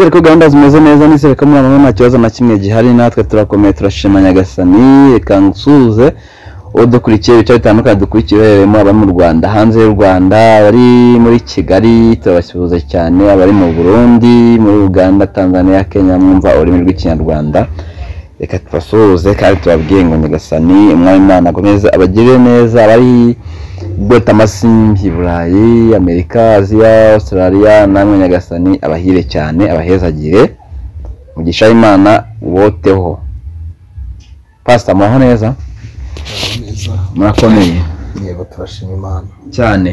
Twizere ko gahunda zimeze neza nizere ko muri aba nta kibazo na kimwe gihari natwe turakomeye turashima Nyagasani reka nsuhuze uwo dukurikiye ibice bitandukanye dukurikiye uherereyemo abari mu Rwanda hanze y'u Rwanda abari muri Kigali turabasuhuza cyane abari mu Burundi muri Uganda Tanzania Kenya mwumva ururimi rw'ikinyarwanda reka tubasuhuze kandi tubabwiye ngo Nyagasani umwami Imana akomeze abagirire neza abari bota amasimbi burayi amerika aziya australia namwe nyagasani abahire cyane abahezagire mugisha imana woteho pasita muraho neza neza murakomeye yego turashima imana cyane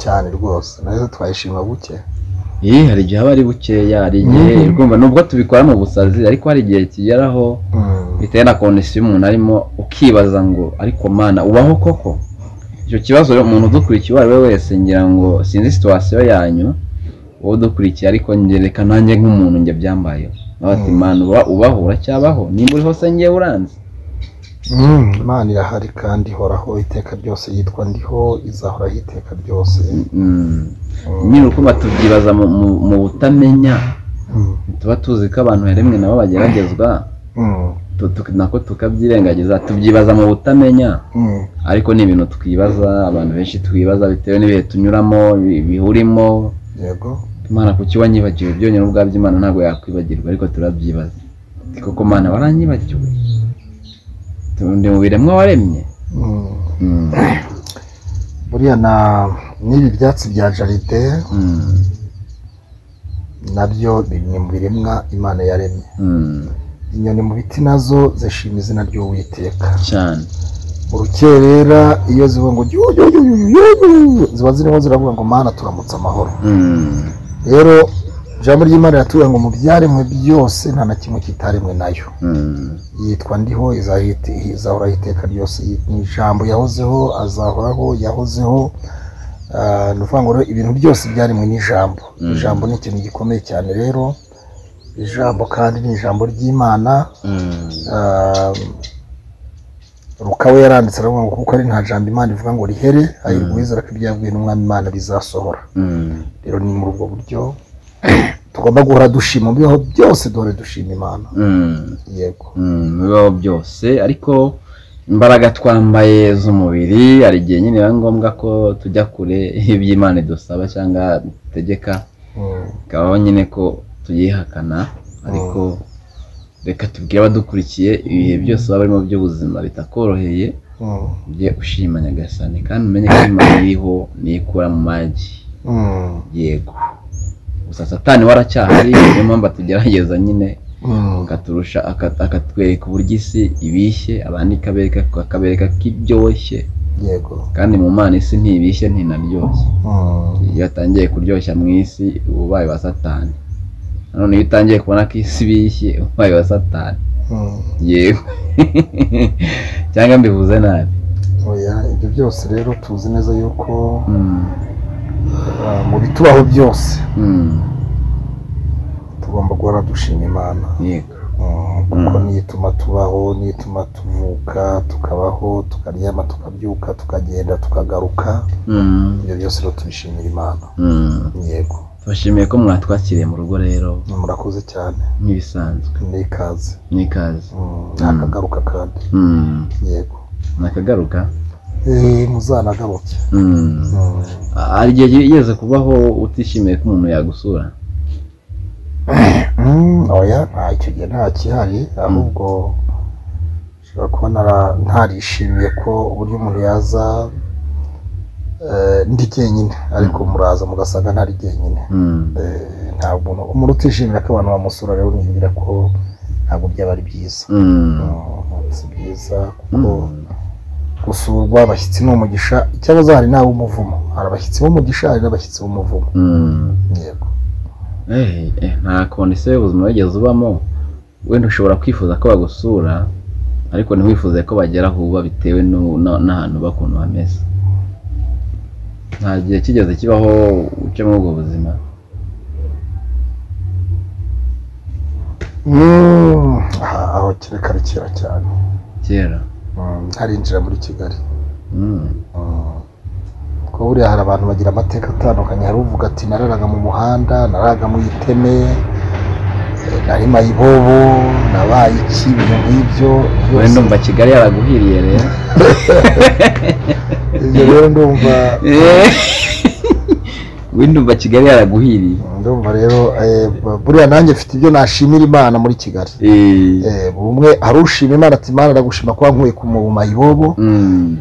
cyane rwose nazo twayishima buke iyi hari igihe aba ari bukeya hari igihe Mhm. urumva nubwo tubikora mu busazi ariko hari igihe kigeraho bitewe na kondisiyo umuntu arimo ukibaza ngo ariko mana ubaho koko icyo kibazo rero umuntu udukurikiye uwo ari we wese ngira ngo sinzi situwasiyo yanyu wowe udukurikiye ariko ngereka nanjye nk'umuntu njye byambayeho nawe ati Mm. mana uba- ubaho uracyabaho nimba uriho se ngewe uranze Mm, imana irahari kandi ihoraho iteka ryose yitwa ndiho izahoraho iteka ryose Mm. Mm, nyine urukundo tubyibaza mu- mu- mu butamenya mm, tuba tuzi ko abantu rimwe nabo bageragezwa mm, tu- tu- nako tukabyirengagiza tubyibaza mu butamenya mm, ariko ni ibintu twibaza abantu benshi twibaza bitewe n'ibihe tunyuramo bi- bihurimo yego imana kuki wanyibagiwe byonyine ubwabyo imana ntabwo yakwibagirwa ariko turabyibaza Ati, koko mana waranyibagiwe Tu- ndi mu biremwa waremye Mm, Mm, buriya na n'ibi byatsi bya jaride mm, nabyo biri- ni mu biremwa imana yaremye mm, inyoni mu biti nazo zishima izina ry'uwiteka cyane urukerera iyo zivuga ngo "Yu, yu, yu, yu, yu, yu", ziba zirimo ziravuga ngo mana turamutse amahoro Mm, rero ijambo ry'imana riratubwira ngo mu byaremwe byose nta na kimwe kitaremwe nayo mm, yitwa ndiho izahite- izahoraho iteka ryose Yi- ni ijambo yahozeho azahoraho yahozeho Ah, ni ukuvuga ngo rero ibintu byose byaremwe n'ijambo Mm. ijambo ni ikintu gikomeye cyane rero ijambo kandi ni ijambo ry'imana mm, Ah, rukawe yaranditse aravuga ngo kuko ari nta jambo imana ivuga ngo rihere ayirwa uwizera ko ibyo yabwiwe n'umwami imana bizasohora mm, rero ni muri ubwo buryo tugomba guhora dushima mu bibaho byose duhore dushima imana mm, yego mm, mu bibaho byose ariko imbaraga twambaye z'umubiri hari igihe nyine biba ngombwa ko tujya kure iby'imana idusaba cyangwa itegeka Mm, bikabaho nyine ko tuyihakana ariko reka tubwire abadukurikiye ibihe byose baba barimo by'ubuzima bitakoroheye mm, ujye ushima nyagasani kandi umenye ko imana iriho niyikura mu magi mm, yego gusa satani waracyahari niyo mpamvu atugerageza nyine mm, akaturusha aka- akatwereka uburyo isi ibishye abandi ikabereka akabereka ko ibyoshye yego kandi mu mana isi ntibishye ntinaryoshye Mm, iyo atangiye kuryoshya mu isi uba ubaye wa satani nanone iyo utangiye kubona ko isi ibishye uba ubaye wa satani mm. yewe cyangwa mbivuze nabi Oya, ibyo byose rero tuzi neza yuko Mm, ah, mu bitubaho byose mm, tugomba guhora dushima imana yego Mm, kuko Mm. niyo ituma tubaho niyo ituma tuvuka tukabaho tukaryama tukabyuka tukagenda tukagaruka Mm, ibyo byose rero tubishimira imana mm. yego bashimiye ko mwatwakiriye mu rugo rero murakoze cyane nk'ibisanzwe ni ikaze n'ikaze Mm, nakagaruka kandi Mm, yego nakagaruka Eh, muzanagaruke Mm. Mm, hari igihe yigeze kubaho utishimiye ko umuntu yagusura mm, oya nta icyo gihe nta kihari ahubwo ushobora kuba nara- ntarishimiye ko uburyo umuntu yaza eh, ndi jyenyine ariko muraza mugasanga ntari jyenyine Mm, Eh, nta muntu umuntu utishimira ko abantu bamusura rero nibwira ko ntabwo byaba ari byiza mm, Mm, si byiza kuko mm, gusurwa abashyitsi ni umugisha icyabaza hari n'ab'umuvumo hari abashyitsi b'umugisha hari n'abashyitsi b'umuvumo mm. yego Eh, eh, nta kondisiyo y'ubuzima wigeze ubamo wenda ushobora kwifuza ko bagusura ariko ntiwifuze ko bagera aho uba bitewe n'u- na- n'ahantu uba ukuntu hameze nta gihe kigeze kibaho uce muri ubwo buzima Mm, aha aho kereka ari kera cyane kera Mm, harinjira muri kigali Mm, Mm, kuko kuko buriya hari abantu bagira amateka atandukanye hari uvuga ati nararaga mu muhanda nararaga mu iteme eh, nari mayibobo nabaye iki ibintu nk'ibyo wowe byose- ndumva kigali yaraguhiriye rero ibyo rero ndumva wowe ndumva kigali yaraguhiriye ndumva rero eh, buriya nanjye mfite ibyo nashimira imana muri kigali Eh, Eh, bumwe hari ushima imana ati imana ndagushima kuba nkuye ku mu mayibobo mm,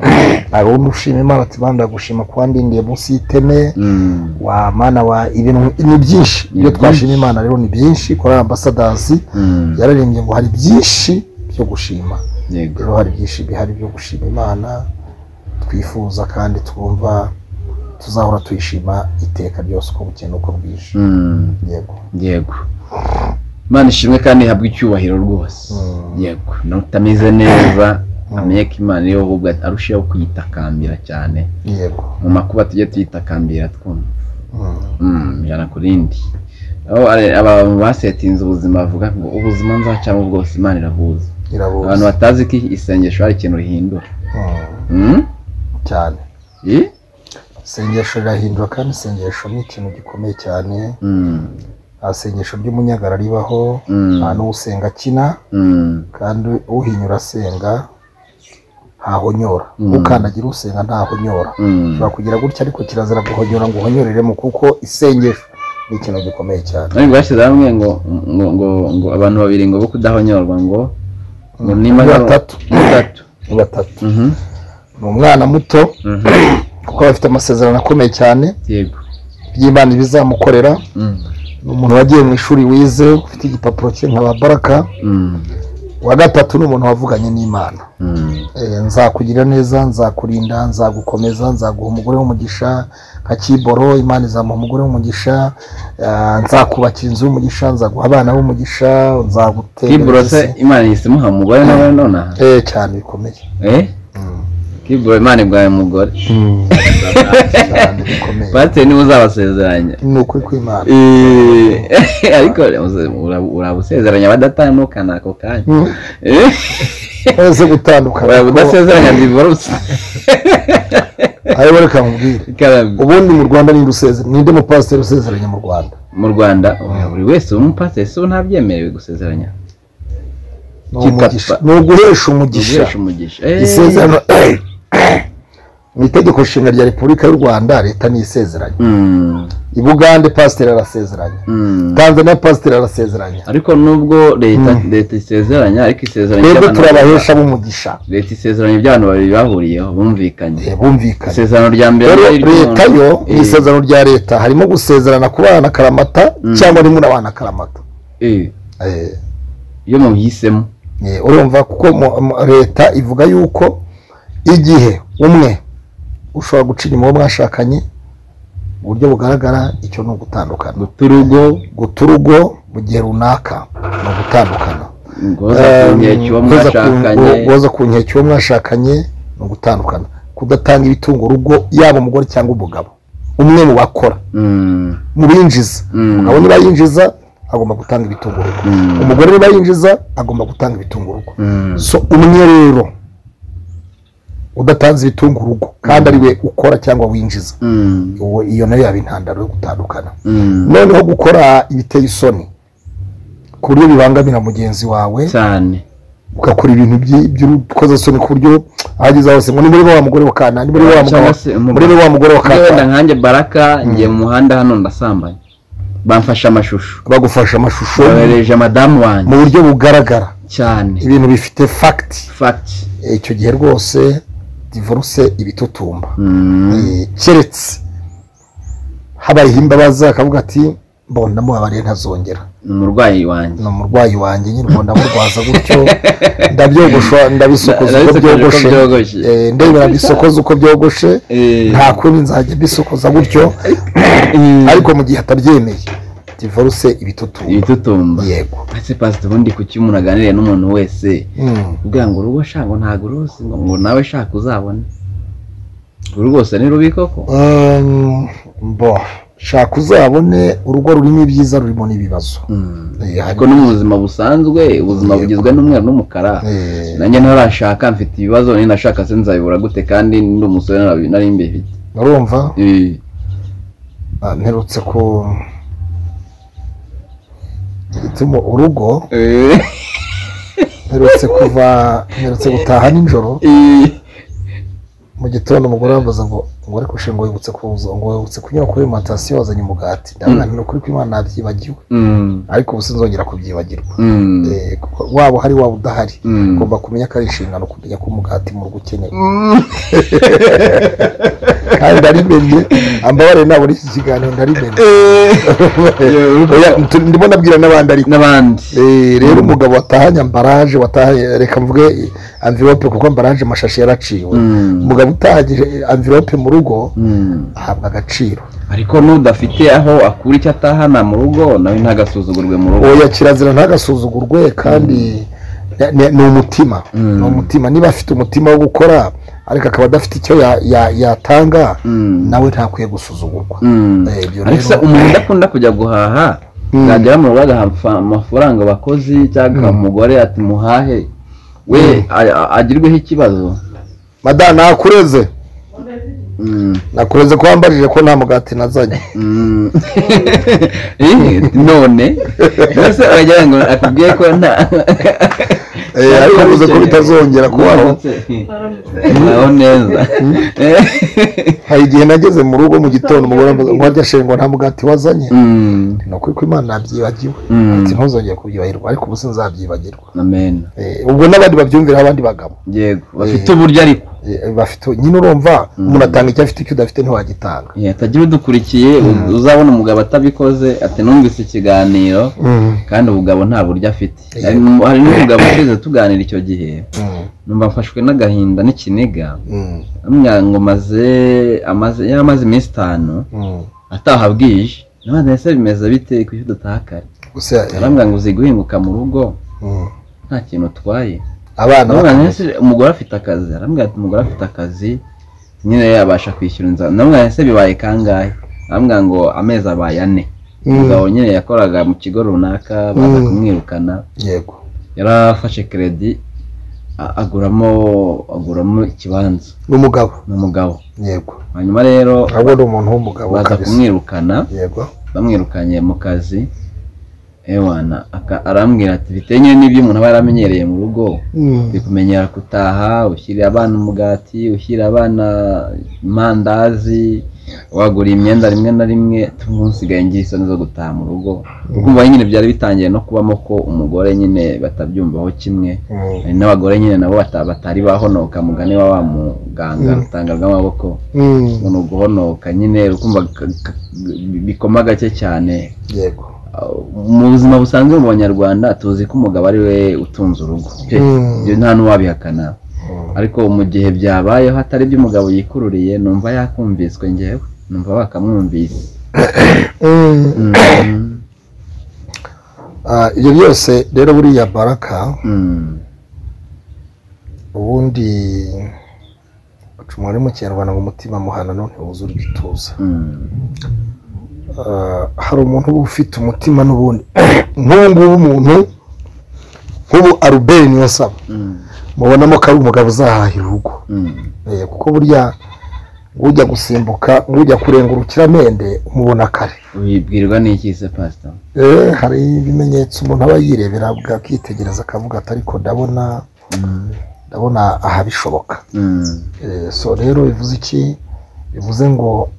hari undi ushima imana ati imana ndagushima kuba ndindiye munsi y'iteme mm, wa mana wa ibintu ni byinshi Ni ibyo byinshi. twashima imana rero ni byinshi kuri ambasadazi mm. yararembye ngo hari byinshi byo gushima yego rero hari byinshi bihari byo gushima imana twifuza kandi twumva tuzahora tuyishima iteka ryose uko bukeye n'uko bwije Mm, yego yego imana ishimwe kandi ihabwe icyubahiro rwose Mm. yego n'utameze neza amenye ko imana iriho ahubwo arushaho kuyitakambira cyane yego mu makuba tujye tuyitakambira twumva Mm. Mm, ijana ku rindi aho ari- abantu basetinze ubuzima bavuga ngo ubuzima nzacamo bwose imana irahuza irabuze abantu batazi ko isengesho hari ikintu rihindura Mm. Mm? cyane Eh? isengesho rirahindura kandi isengesho ni ikintu gikomeye cyane Mm, nta sengesho ry'umunyagara ribaho Mm. nta n'usenga akina mm, kandi uhinyura asenga ntahonyora Mm. ukandagira usenga ntahonyora mm. ushobora kugira gutya ariko kirazira guhonyora ngo uhonyoreremo kuko isengesho ni ikintu gikomeye cyane ariko bashyize hamwe ngo ngo ngo ngo abantu babiri ngo bo kudahonyorwa ngo ngo nimba Ni batatu. ni batatu ni batatu Mhm, ni umwana muto mhm. kuko aba afite amasezerano akomeye cyane yego by'imana ibizamukorera Mm, ni umuntu wagiye mu ishuri wize ufite igipapuro cye nka ba baraka mm, uwa gatatu ni umuntu wavuganye n'imana mm, Eh, nzakugira neza nzakurinda nzagukomeza nzaguha umugore w'umugisha nka kiboro imana izamuha umugore w'umugisha eh, nzakubakira inzu y'umugisha nzaguha abana b'umugisha kiburo se nzagutera imana yise imuha umugore nawe none aha eh cyane bikomeye eh Mm. kiburo imana ibwaye umugore cyane bikomeye pasiteri niba uzabasezeranya ni ukuri kw'imana Eh, ariko ura- urabusezeranya abadatandukana ako kanya Mm. Eh, twese gutandukana uraba udasezeranya divorce ariko reka nkubwire Ikaramu. ubundi mu rwanda ninde usezera ninde mupasiteri usezeranya mu rwanda mu rwanda buri wese umupasiteri si we ntabyemerewe gusezeranya Ni umugisha. Gikapa. ni uguhesha umugisha umugisha umugisha Eh, isezerano mu itegeko nshinga rya repubulika y'u rwanda leta ni isezeranya mm, i bugande pasiteri arasezeranya mm. tanzania pasiteri arasezeranya ariko nubwo leta leta isezeranya ariko isezeranya twebwe iby'abantu- turabahesha b'umugisha leta isezeranya iby'abantu babiri bahuriyeho bumvikanye Eh, bumvikanye isezerano rya mbere rero ari iry'umuntu. leta yo Eh, mu isezerano rya leta harimo gusezerana ku bana karamata cyangwa rimwe n'abana karamata eh, Eh, iyo muhisemo eh, urumva kuko mu- mu- leta ivuga yuko igihe umwe ushobora gucira impuhwe mwashakanye mu buryo bugaragara icyo ni ugutandukana guta urugo guta urugo mu gihe runaka ni ugutandukana ngoza ku nkeke uwo Guhoza ku- mwashakanye guhoza ku nkeke uwo mwashakanye ni ugutandukana kudatanga ibitunga urugo yaba umugore cyangwa umugabo umwe mu bakora Mm, mu binjiza Mm. umugabo niba yinjiza agomba gutanga ibitunga urugo Mm. umugore niba yinjiza agomba gutanga ibitunga urugo mm, so umwe rero udatanze ibitunga urugo kandi ari we ukora cyangwa winjiza mm, Uwo- iyo nayo yaba intandaro yo gutandukana mm. noneho gukora ibiteye isoni ku buryo bibangamira mugenzi wawe cyane ugakora ibintu byi- by'urukozasoni ku buryo ahageze hose ngo ni muri wa mugore wa kana ni muri wa mugabo Cyangwa se umugabo. muri wa mugore wa Iyo wenda kana nkanjye baraka ngiye mu muhanda hano ndasambanye bamfashe amashusho bagufasha amashusho yohereje madamu wanjye mu buryo bugaragara cyane ibintu bifite fagiti fact icyo gihe rwose divorce ibitutumba Mm, Eh, keretse habayeho imbabazi akavuga ati mbona ndamubabariye ntazongera ni umurwayi wanjye ni umurwayi wanjye nyine ubwo ndamurwaza gutyo ndabyogosha Ndabisokoje ndabisokoza uko uko byogoshe byogoshe. Eh, ndebera bisokoza uko byogoshe Eh. nta kundi nzajya mbisokoza gutyo ariko mu gihe atabyemeye divorce ibitutu ibitutumba yego ese pasite ubundi kuki umuntu aganiriye n'umuntu wese Mm. ubwira ngo urugo shaka ngo ntabwo ruzi ngo ngo nawe shaka uzabone uru rwose ni rubi koko Um, bo shaka uzabone urugo rurimo ibyiza rurimo n'ibibazo Mm. Eh, hari- ariko no mu buzima busanzwe ubuzima Yego. bugizwe n'umweru n'umukara Eh, nanjye ntarashaka mfite ibibazo ninashaka se nzabibura gute kandi ndi umusore narabi- nari mbifite urumva Eh, Ah, mperutse ku ituma urugo eh, mperutse kuva mperutse gutaha nijoro eh. mu gitondo umugore yambaza ngo ngo ariko ushe ngo wibutse kuza ngo wibutse kunyura kuri alimantasiyo wazanye umugati ndabona Mm. ni ukuri ko imana nabyibagiwe Mm, ariko ubu sinzongera kubyibagirwa mm, Eh, kuko waba uhari waba udahari mm. ugomba kumenya ko ari inshingano kumenya ko umugati mu rugo ukeneye Mm. kandi ndarimenye ambabarire nabona iki kiganiro ndarimenye Eh, Oya, tu- ndimo nabwira n'abandi ariko n'abandi Eh, rero umugabo watahanye ambaraje watahanye reka mvuge anvirope kuko ambaraje amashashi yaraciwe Mm. umugabo utahagije anvirope mu rugo Mm. ahabwa agaciro ariko n'udafite aho akura icyo atahana mu rugo nawe ntagasuzugurwe mu rugo oya kirazira ntagasuzugurwe kandi ne- ne- ni umutima Mm. ni umutima niba afite umutima wo gukora ariko akaba adafite icyo ya- ya- yatanga Mm. nawe ntakwiye gusuzugurwa Mm. Eh, ibyo ariko se rero- umuntu udakunda kujya guhaha Mm. yagera mu rugo agaha amafa- amafaranga abakozi cyangwa umugore ati muhahe we a- a- agirweho ikibazo madamu nakureze Mm. nakureze ko wambajije ko nta mugati nazanye Mm. Eh, none mbese aragira ngo akubwiye ko nta Eh, ariko bivuze ko bitazongera kubaho naho neza Eh. hari igihe nageze mu rugo mu gitondo umugore ambaza ngo wajya shengwa nta mugati wazanye Mm. ni ukuri ko imana yabyibagiwe Mm. ati ntuzongere kubyibagirwa ariko ubu sinzabyibagirwa amen Eh, ubwo n'abandi babyumviraho abandi bagabo yego bafite uburyo ariko Eh, bafite nyine urumva umuntu atanga icyo afite icyo udafite ntiwagitanga Eh, hatagira udukurikiye uzabona umugabo atabikoze ati numvise ikiganiro kandi umugabo nta buryo afite hari n'um- hari n'umugabo ushyize tuganira icyo gihe Mm, numva mfashwe n'agahinda n'ikiniga mm, amwira ngo maze amaze yamaze iminsi itanu mm. ataha bwije nabandi ese bimeze bite kuki udataha kare gusa eh, arambwira ngo uzi guhinguka mu rugo mm. nta kintu utwaye abana namubwira ngo ese umugore afite akazi arambwira ati umugore afite akazi nyine yabasha kwishyura inzara namubwira ngo ese bibaye kangahe arambwira ngo amezi abaye ane umugabo nyine yakoraga mu kigo runaka baza Mm. kumwirukana yego yarafashe kredi a- aguramo aguramo ikibanza ni umugabo ni umugabo yego hanyuma rero ahubwo ni umuntu w'umugabo baza kabisa kumwirukana yego bamwirukanye mu kazi ewana aka- arambwira ati bitewe nyine n'ibyo umuntu aba yaramenyereye mu rugo Mm, bikumenyera gutaha ushyirira abana umugati ushyirira abana amandazi wagura imyenda rimwe na rimwe tumusigaye ngira isoni zo gutaha mu rugo kumva nyine byari bitangiye no kubamo ko umugore nyine batabyumvaho kimwe mm, hari n'abagore nyine nabo bata- batari bahonoka mugane wa wa muganga rutanga rw'amaboko mm, ni uguhonoka nyine ukumva ka- ka- bikoma gake cyane yego mu buzima busanzwe mu banyarwanda tuzi ko umugabo ari we utunze urugo Pe, Mm. ibyo nta n'uwabihakana Mm. ariko mu gihe byabayeho atari byo umugabo yikururiye numva yakumviswe ngewe numva bakamwumvise Mm. Mm, Ah, ibyo byose rero buriya baraka mm, ubundi baca umubare mu kinyarwanda ngo umutima muhanano ntiwuzura igituza mm, Ah, hari umuntu uba ufite umutima n'ubundi nk'ubu ngubu umuntu nk'ubu aruberi niyo saba mm, mubonamo ko ari umugabo uzahahira urugo mm, Eh, kuko burya ujya gusimbuka ujya kurenga urukiramende umubona kare wibwirwa n'iki se pasita Eh, hari ibimenyetso umuntu aba yirebera akitegereza akavuga ati ariko ndabona ndabona aha bishoboka Mm, Eh, so rero bivuze iki bivuze ngo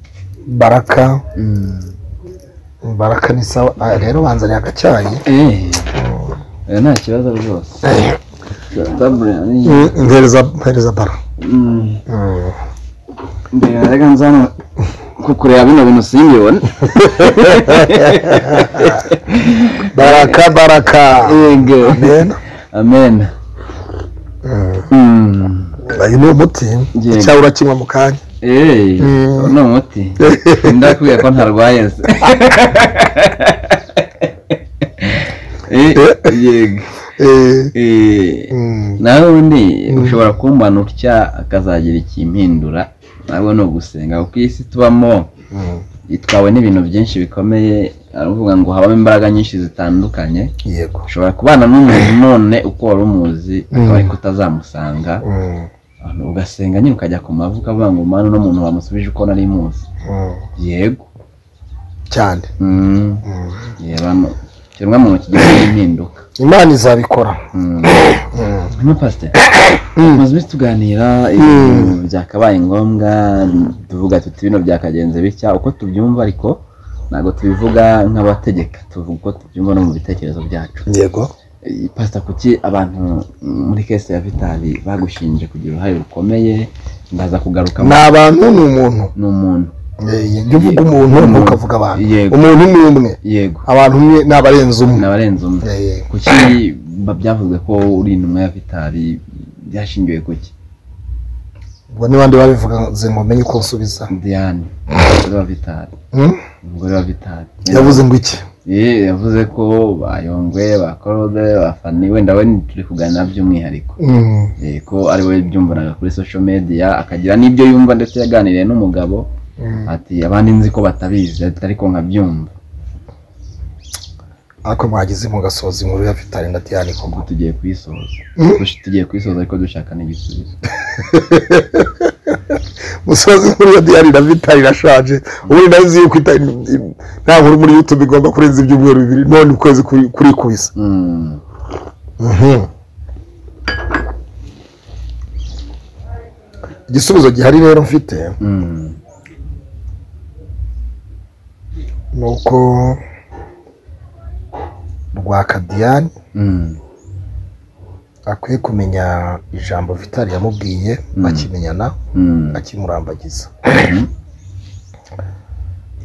baraka mm. baraka ni sawa aha rero banzaniye agacyayi Eh, eh, nta kibazo rwose Tabule, ni- mpereza mpereza bara mm. mbere reka nzana ku kureba bino bintu simbibone baraka baraka yego Amen. amen Mm. Mm. uyu ni umuti Yego. cyangwa urakinywa mu kanya Eee, Mm. ni umuti ndakubwiye ko ntarwaye se Eh, yego Eh, Eh, mm, nawe undi ushobora kumbana utya akazagira ikimpindura ntabwo ni ugusenga kuko iyi si tubamo mm. itwawe n'ibintu byinshi bikomeye aravuga ngo habamo imbaraga nyinshi zitandukanye yego ushobora kubana n'umuntu none uko wari umuzi akaba ariko utazamusanga Mm, ugasenga nyine ukajya ku mavi ukavuga ngo mana uno muntu wamusubije uko nari muzi Mm. yego cyane Mm. Mm. yebano ikiremwamuntu kigira impinduka imana izabikora Mm. hano pasiteri tumaze iminsi tuganira ibintu byakabaye ngombwa tuvuga tuti bino byakagenze bitya uko tubyumva ariko ntabwo tubivuga nk'abategeka tuvuga uko tubyumva no mu bitekerezo byacu yego Eh, pasita kuki abantu mm, muri kese ya vitali bagushinje kugira uruhare rukomeye ndaza kugaruka ni abantu ni umuntu ni umuntu Eh, iyo uvuga umuntu Umuntu. ntukavuga abantu Yego. umuntu ni umwe yego abantu umwe ni abarenze umwe n'abarenze umwe Eh, kuki ba- byavuzwe ko uri intumwa ya vitali byashingiwe kuki ubwo ni bandi babivuze ngo menye uko nsubiza diane umugore wa vitali Mm? umugore wa vitali yavuze ngo iki Ye, yavuze ko bayongwe bakorode bafani wenda we turi kuganira by'umwihariko Mm. Eh, ko ari we byumvanaga kuri social media akagira n'ibyo yumva ndetse yaganiriye n'umugabo Mm. ati abandi nzi ko batabizi ariko nkabyumva ariko mwagize mugasoza inkuru ya vitali na diane koko ngo tugiye kuyisoza Mm. Dush- tugiye kuyisoza ariko dushaka n'igisubizo musozi inkuru ya diane na vitali irashaje ubundi nayo nzi yuko ita- nta nkuru muri youtube igomba kurenza ibyumweru bibiri none ukwezi kuri- kurikubise Mm. Mhm. igisubizo gihari rero mfite Mm. ni uko rwakadiyani Mm. akwiye kumenya ijambo vitali yamubwiye bakimenyana Mm. akimurambagiza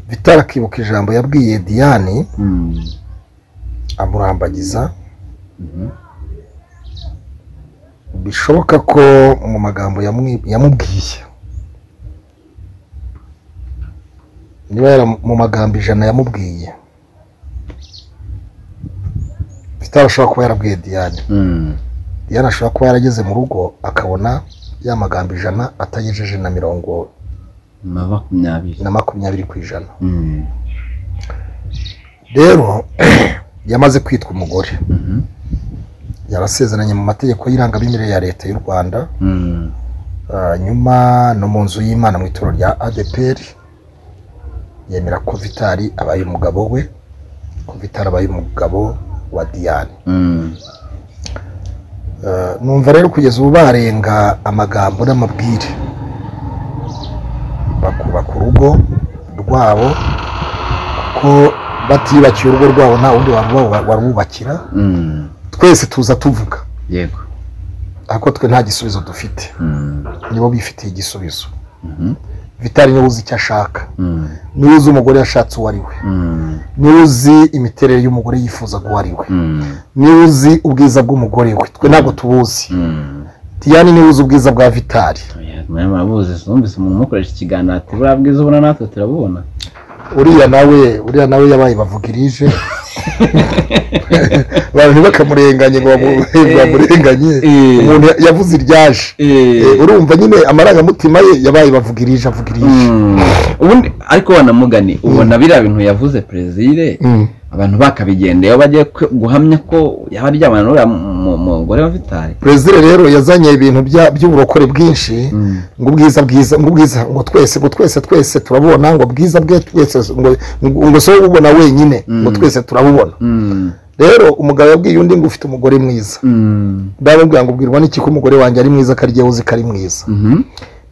vitali akibuka ijambo yabwiye diyani Mm. amurambagiza Mhm. bishoboka ko mu magambo yamwi- yamubwiye niba yari mu magambo ijana yamubwiye bitarashobora kuba yarabwiye diyane Mm. diyane ashobora kuba yarageze mu rugo akabona ya magambo ijana atagejeje na mirongo na makumyabiri na makumyabiri ku ijana Mm. rero yamaze kwitwa umugore Mhm. yarasezeranye mu mategeko y'irangamimerere ya leta y'u rwanda Mm. nyuma no mu nzu y'imana mu ituro rya adepr yemera ko vitali abaye umugabo we ko vitali abaye umugabo wa diyane Mm. Eh, numva rero kugeza ubu barenga amagambo n'amabwire bakubaka urugo rwabo kuko batibakiye urugo rwabo nta wundi waruba- warwubakira Mm. twese tuza tuvuga yego ariko twe nta gisubizo dufite Mm. nibo bifitiye igisubizo Mhm. vitali niwe uzi icyo ashaka Mm. niwe uzi umugore yashatse uwo ari we Mm. niwe uzi imiterere y'umugore yifuza uwo ari we Mm. niwe uzi ubwiza bw'umugore we twe ntabwo tubuzi Mm. diyane niwe uzi ubwiza bwa vitali Oya, mwe murabuzi sinumvise umuntu umukoresha ikiganiro ati buriya bwiza ubona natwe turabubona uriya nawe uriya nawe yabaye bavugirije abantu ntibakamurenganye ngo bamu- Eh, bamurenganye eh. umuntu yavuze iryaje Eh, urumva nyine amarangamutima ye yabaye bavugirije avugirije Mm. ubundi ariko wanamugani ubona biriya bintu yavuze perezire Mm. abantu bakabigendeyeho bagiye ku- guhamya ko yaba aryamana n'uriya mu- mu- mugore wa vitali perezida rero yazanye ibintu bya- by'uburokore bwinshi ngo ubwiza bwiza ngo ubwiza ngo twese ngo twese twese turabubona ngo bwiza bwe twese ngo ngo ngo si wowe ububona wenyine ngo Mm. twese turabubona Mm. rero umugabo yabwiye undi ngo ufite umugore mwiza Mm. ndababwira ngo ubwirwa n'iki ko umugore wanjye ari mwiza ko ari jyewe uzi ko ari mwiza Mhm.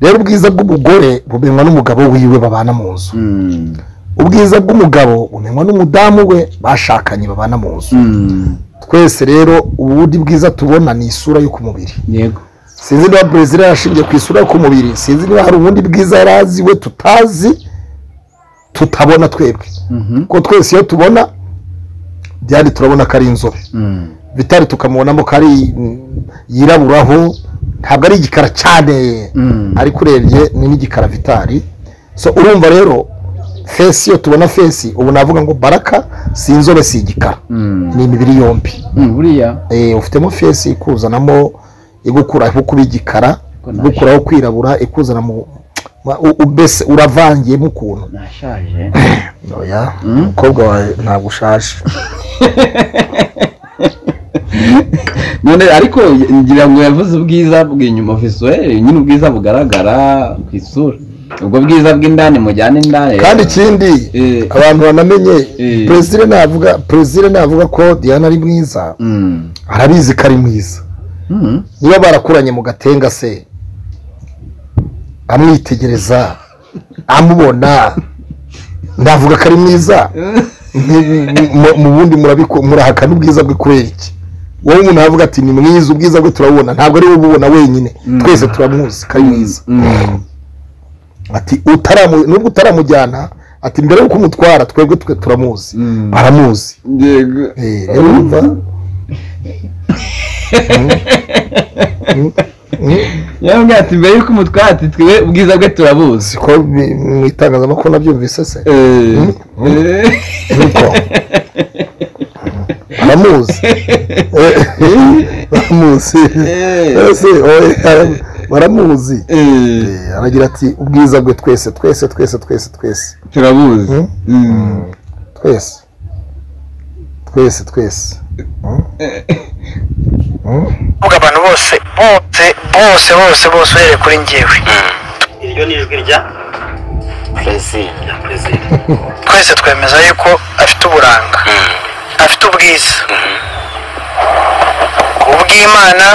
rero ubwiza bw'umugore bumenywa n'umugabo wiwe babana mu nzu Mm. ubwiza bw'umugabo bumenywa n'umudamu we bashakanye babana mu nzu Mm. twese rero ubundi bwiza tubona ni isura yo ku mubiri yego sinzi niba perezida yarashingiye ku isura yo ku mubiri sinzi niba hari ubundi bwiza yari azi we tutazi tutabona twebwe Mhm. kuko twese iyo tubona byari turabona ko ari inzobe Mm. bitari tukamubonamo ko ari yiraburaho ntabwo ari igikara cyane Mm. ariko urebye ni n'igikara vitari so urumva rero fesi iyo tubona fesi ubu navuga ngo baraka si inzobe si igikara Mm. ni imibiri yombi Mm, buriya Eh, ufitemo fesi ikuzanamo igukuraho kuba igikara Ko naje. igukuraho kwirabura ikuzana mu ma- u- u- mbese uravangiyemo ukuntu nashaje oya umukobwa wawe ntabwo ushaje ni none ariko ngira ngo yavuze ubwiza bw'inyuma visuweli nyine ubwiza bugaragara ku isura ubwo bwiza bw'indani mujyana indani kandi ikindi Eh. abantu banamenye Eh. perezida navuga perezida navuga ko diana ari mwiza Mm. arabizi ko ari mwiza Mm. niba barakuranye mu gatenga se amwitegereza amubona navuga ko ari mwiza Ni- ni- ni- mu- mu bundi murabiko- murahakana ubwiza bwe kubera iki wowe umuntu aravuga ati ni mwiza ubwiza bwe turabubona ntabwo ari we ububona wenyine Mm. twese turamuzi ko ari mwiza Mm. ati utaramu nubwo utaramujyana ati mbere yuko umutwara twebwe twe turamuzi Mm. baramuzi Yego. Eh, rero urumva yambwiye ati mbere y'uko umutwara ati twe ubwiza bwe turabuzi siko bi- mu itangazamakuru nabyumvise se Eh. Eh. Nuko. baramuzi Eh, baramuzi Eh. Ese, oye, bara- baramuzi Eh. Eh, aragira ati ubwiza bwe twese twese twese twese twese turabuzi Mm. Mm. twese twese twese kuvuga abantu bose bose bose bose bose uhereye kuri njyewe iryo ni ijwi rya perezida twese twemeza yuko afite uburanga afite ubwiza ubw'imana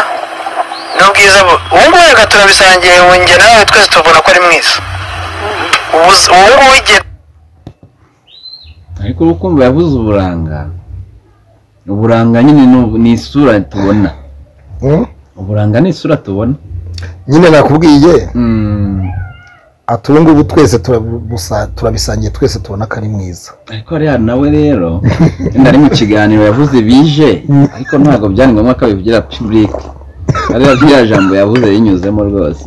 n'ubwiza bu- ubu ngubu reka turabisangiye njye nawe twese tubona ko ari mwiza Ubuzi- ubu ngubu igihe ariko uri kumva yavuze uburanga uburanga nyine ni- ni isura tubona Mm? uburanga ni isura tubona nyine nakubwiye Mm. ati ubu ngubu twese turabusa- turabisangiye twese tubona ko ari mwiza ariko rero nawe rero wenda ari mu kiganiro yavuze bije ariko ntabwo byari ngombwa ko abivugira pibulike ariyo rya jambo yavuze rinyuzemo rwose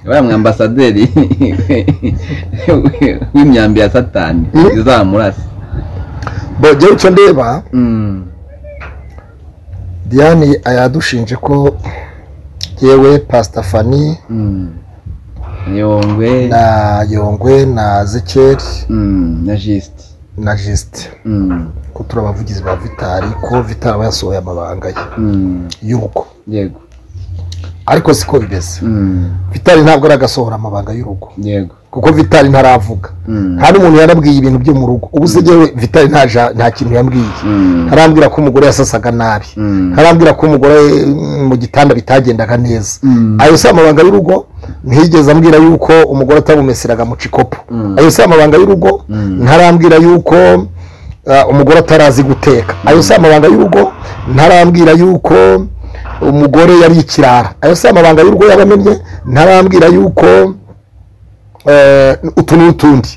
uriya mwambasaderi w'imyambi ya satani izamurasa bo jyewe icyo ndeba Mm. diane yadushinje ko yewe pasita fani Mm. yongwe na yongwe na zekeri Mm, na jisite na jisite Mm, ko turi abavugizi ba vitari ko vitari aba yasohoye amabanga ye mm, y'urugo yego ariko siko bimeze Mm, vitari ntabwo aragasohora amabanga y'urugo yego kuko vitari ntaravuga Mm, nta n'umuntu yarabwiye ibintu byo mu rugo ubu se jyewe vitari nta ja- nta kintu yambwiye mm, ntarambwira ko umugore yasasaga nabi mm, ntarambwira ko umugore mm, mu gitanda bitagendaga neza Mm. ayo si amabanga y'urugo ntiyigeze ambwira yuko umugore atamumeseraga mu cikopo Mm. ayo si amabanga y'urugo Mm. ntarambwira yuko uh, umugore atarazi guteka ayo si amabanga y'urugo ntarambwira yuko umugore yari ikirara ayo si amabanga y'urugo yabamenye ntarambwira yuko eh, utu n'utundi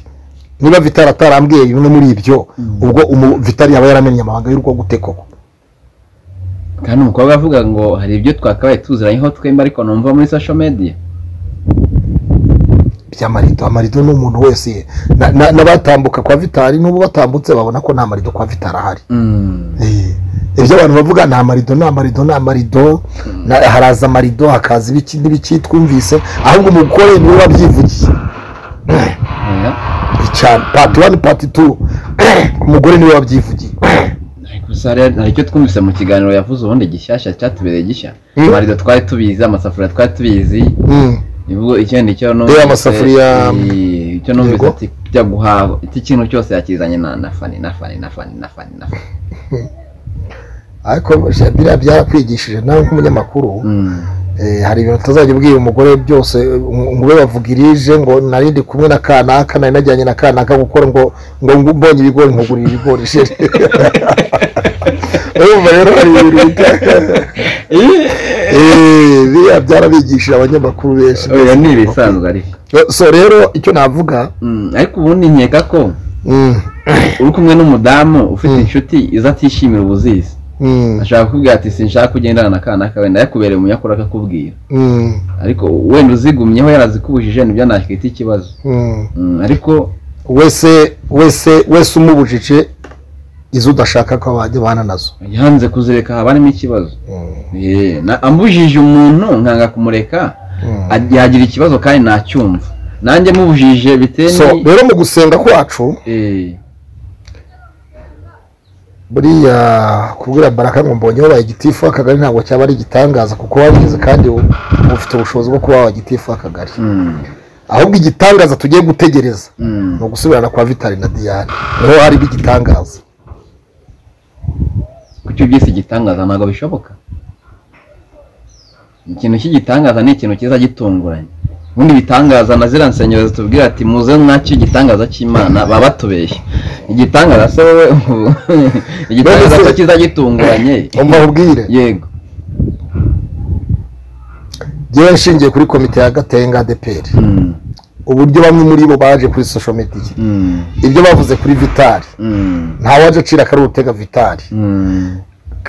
niba vitari atarambwiye bimwe muri ibyo ubwo umu- vitari yaba yaramenye amabanga y'urugo gute koko kandi umukobwa avuga ngo hari ibyo twakabaye tuziranyeho twembi ariko numva muri social media by'amarido amarido ni umuntu wese na- na- n'abatambuka kwa vitari n'ubu batambutse babona ko nta marido kwa vitari ahari Mm, Eh, ibyo abantu bavuga nta marido nta marido nta marido na- haraza amarido hakaza ibiki n'ibiki twumvise ahubwo umugore niwe wabyivugiye oya. cyane pati wani pati tu umugore niwe wabyivugiye Ariko gusa rero hari icyo twumvise mu kiganiro yavuze ubundi gishyashya cyatubereye gishya Mm. amarido twari tubizi amasafuriya twari tubizi Mm, ivugo ikindi cyo Eh, amasafuriya- Eh, icyo numvise Yego. ati kujya guhaha iki kintu cyose yakizanye na na fani na fani na fani na fani na fani ariko biriya byarakwigishije nawe nk'umunyamakuru Mm, Eh, hari ibintu utazajya ubwira umugore byose eh, ngo ube bavuga irije ngo nari ndi kumwe na kanaka nari najyanye na kanaka gukora ngo ngo ngo mbonye ibigori nkugurira ibigori sheri urumva rero hari ibintu bita- Eh, biriya byarabigishije abanyamakuru benshi oya ni ibisanzwe ariko so rero icyo navuga Mm, ariko ubundi nkeka ko mm, uri kumwe n'umudamu ufite inshuti iza atishimira ubuzizi mm, ashaka kukubwira ati sinshaka kugendana na kana kawe ndayakubereye umunyakuru akakubwira mm, ariko wenda uzigumyeho yarazikubujije nibyo nakita ikibazo mm. Mm, ariko wese wese wese umubujije izo udashaka ko wajya abana nazo yanze kuzireka haba harimo ikibazo Mm, Eh, na- ambujije umuntu nkanga kumureka mm. a- yagira ikibazo kandi nacyumva nanjye mubujije bitewe so ni- rero mu gusenga kwacu Eh, buriya kubwira baraka ngo mbonye wabaye igitifu akagari ntabwo cyaba ari igitangaza kuko wabigize kandi ufite ubushobozi bwo kuba wabaye igitifu akagari ahubwo igitangaza tugiye gutegereza ni ugusubirana kwa vitali na diyane niho hari igitangaza kuko iyo byise igitangaza ntabwo bishoboka ikintu cy'igitangaza ni ikintu cyiza gitunguranye ubundi ibitangaza na ziriya nsengero zitubwira ati muze nacyo igitangaza cy'imana baba batubeshya igitangaza se wowe igitangaza cyo cyiza gitunguranye umubwire yego yewe nshingiye kuri komite ya gatenga adeperi uburyo bamwe muri bo baje kuri sosho mediya ibyo bavuze kuri vitari ntawaje acira akari utega vitari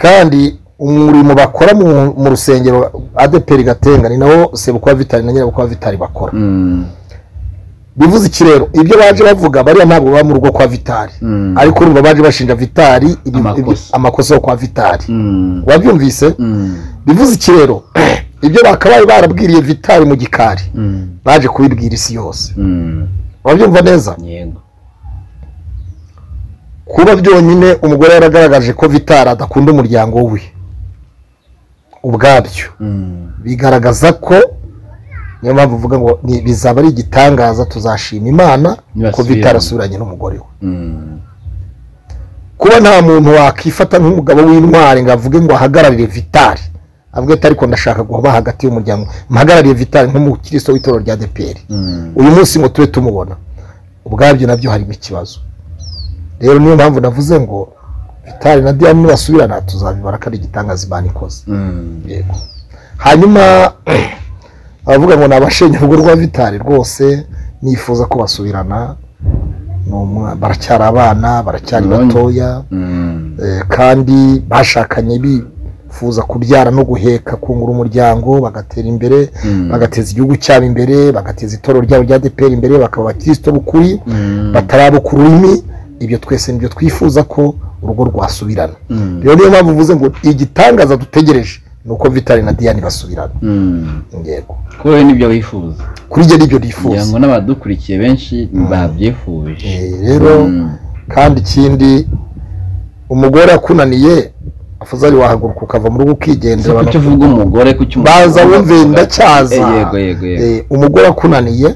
kandi umurimo bakora mu rusengero adeperi gatenga ni nawo sebukwa vitari na nyirabukwa vitari bakora bivuze iki rero ibyo baje bavuga bariya ntabwo baba mu rugo kwa vitari ariko urumva baje bashinja vitari amakosa yo kwa vitari wabyumvise bivuze iki rero ibyo bakabaye barabwiriye vitari mu gikari baje kubibwira isi yose wabyumva neza kuba byonyine umugore yaragaragaje ko vitari adakunda umuryango we ubwabyo bigaragaza ko niyo mpamvu uvuga ngo bizaba ari igitangaza tuzashima imana ko bitarasubiranye n'umugore we kuba nta muntu wakifata nk'umugabo w'intwari ngo avuge ngo ahagararire vitari avuge ati ariko ndashaka guba hagati y'umuryango mpagarariye vitari nk'umukristo w'itorero rya deperi uyu munsi ngo tube tumubona ubwabyo nabyo harimo ikibazo rero niyo mpamvu navuze ngo vitari na diyane nibasubirana tuzabibara ko ari igitangaza imana ikoze yego hanyuma abavuga ngo ni abashenye urugo rwa vitari rwose nifuza ko basubirana baracyari abana baracyari batoya kandi bashakanye bifuza kubyara no guheka kungura umuryango bagatera imbere bagateza igihugu cyabo imbere bagateza itoro ryabo rya deperi imbere bakaba abakirisito b'ukuri batarabukura ururimi ibyo twese nibyo twifuza ko urugo rwasubirana rero niyo mpamvu uvuze ngo igitangaza dutegereje nuko vitari na diyane basubirana yego kuri wowe nibyo wifuza kuri njye nibyo nifuza kugira ngo n'abadukurikiye benshi babyifuje rero kandi ikindi umugore akunaniye afuze ari wahaguruka ukava mu rugo ukigendera kuki uvuga umugore kuki umugore baza wumve ndacyaza yego yego umugore akunaniye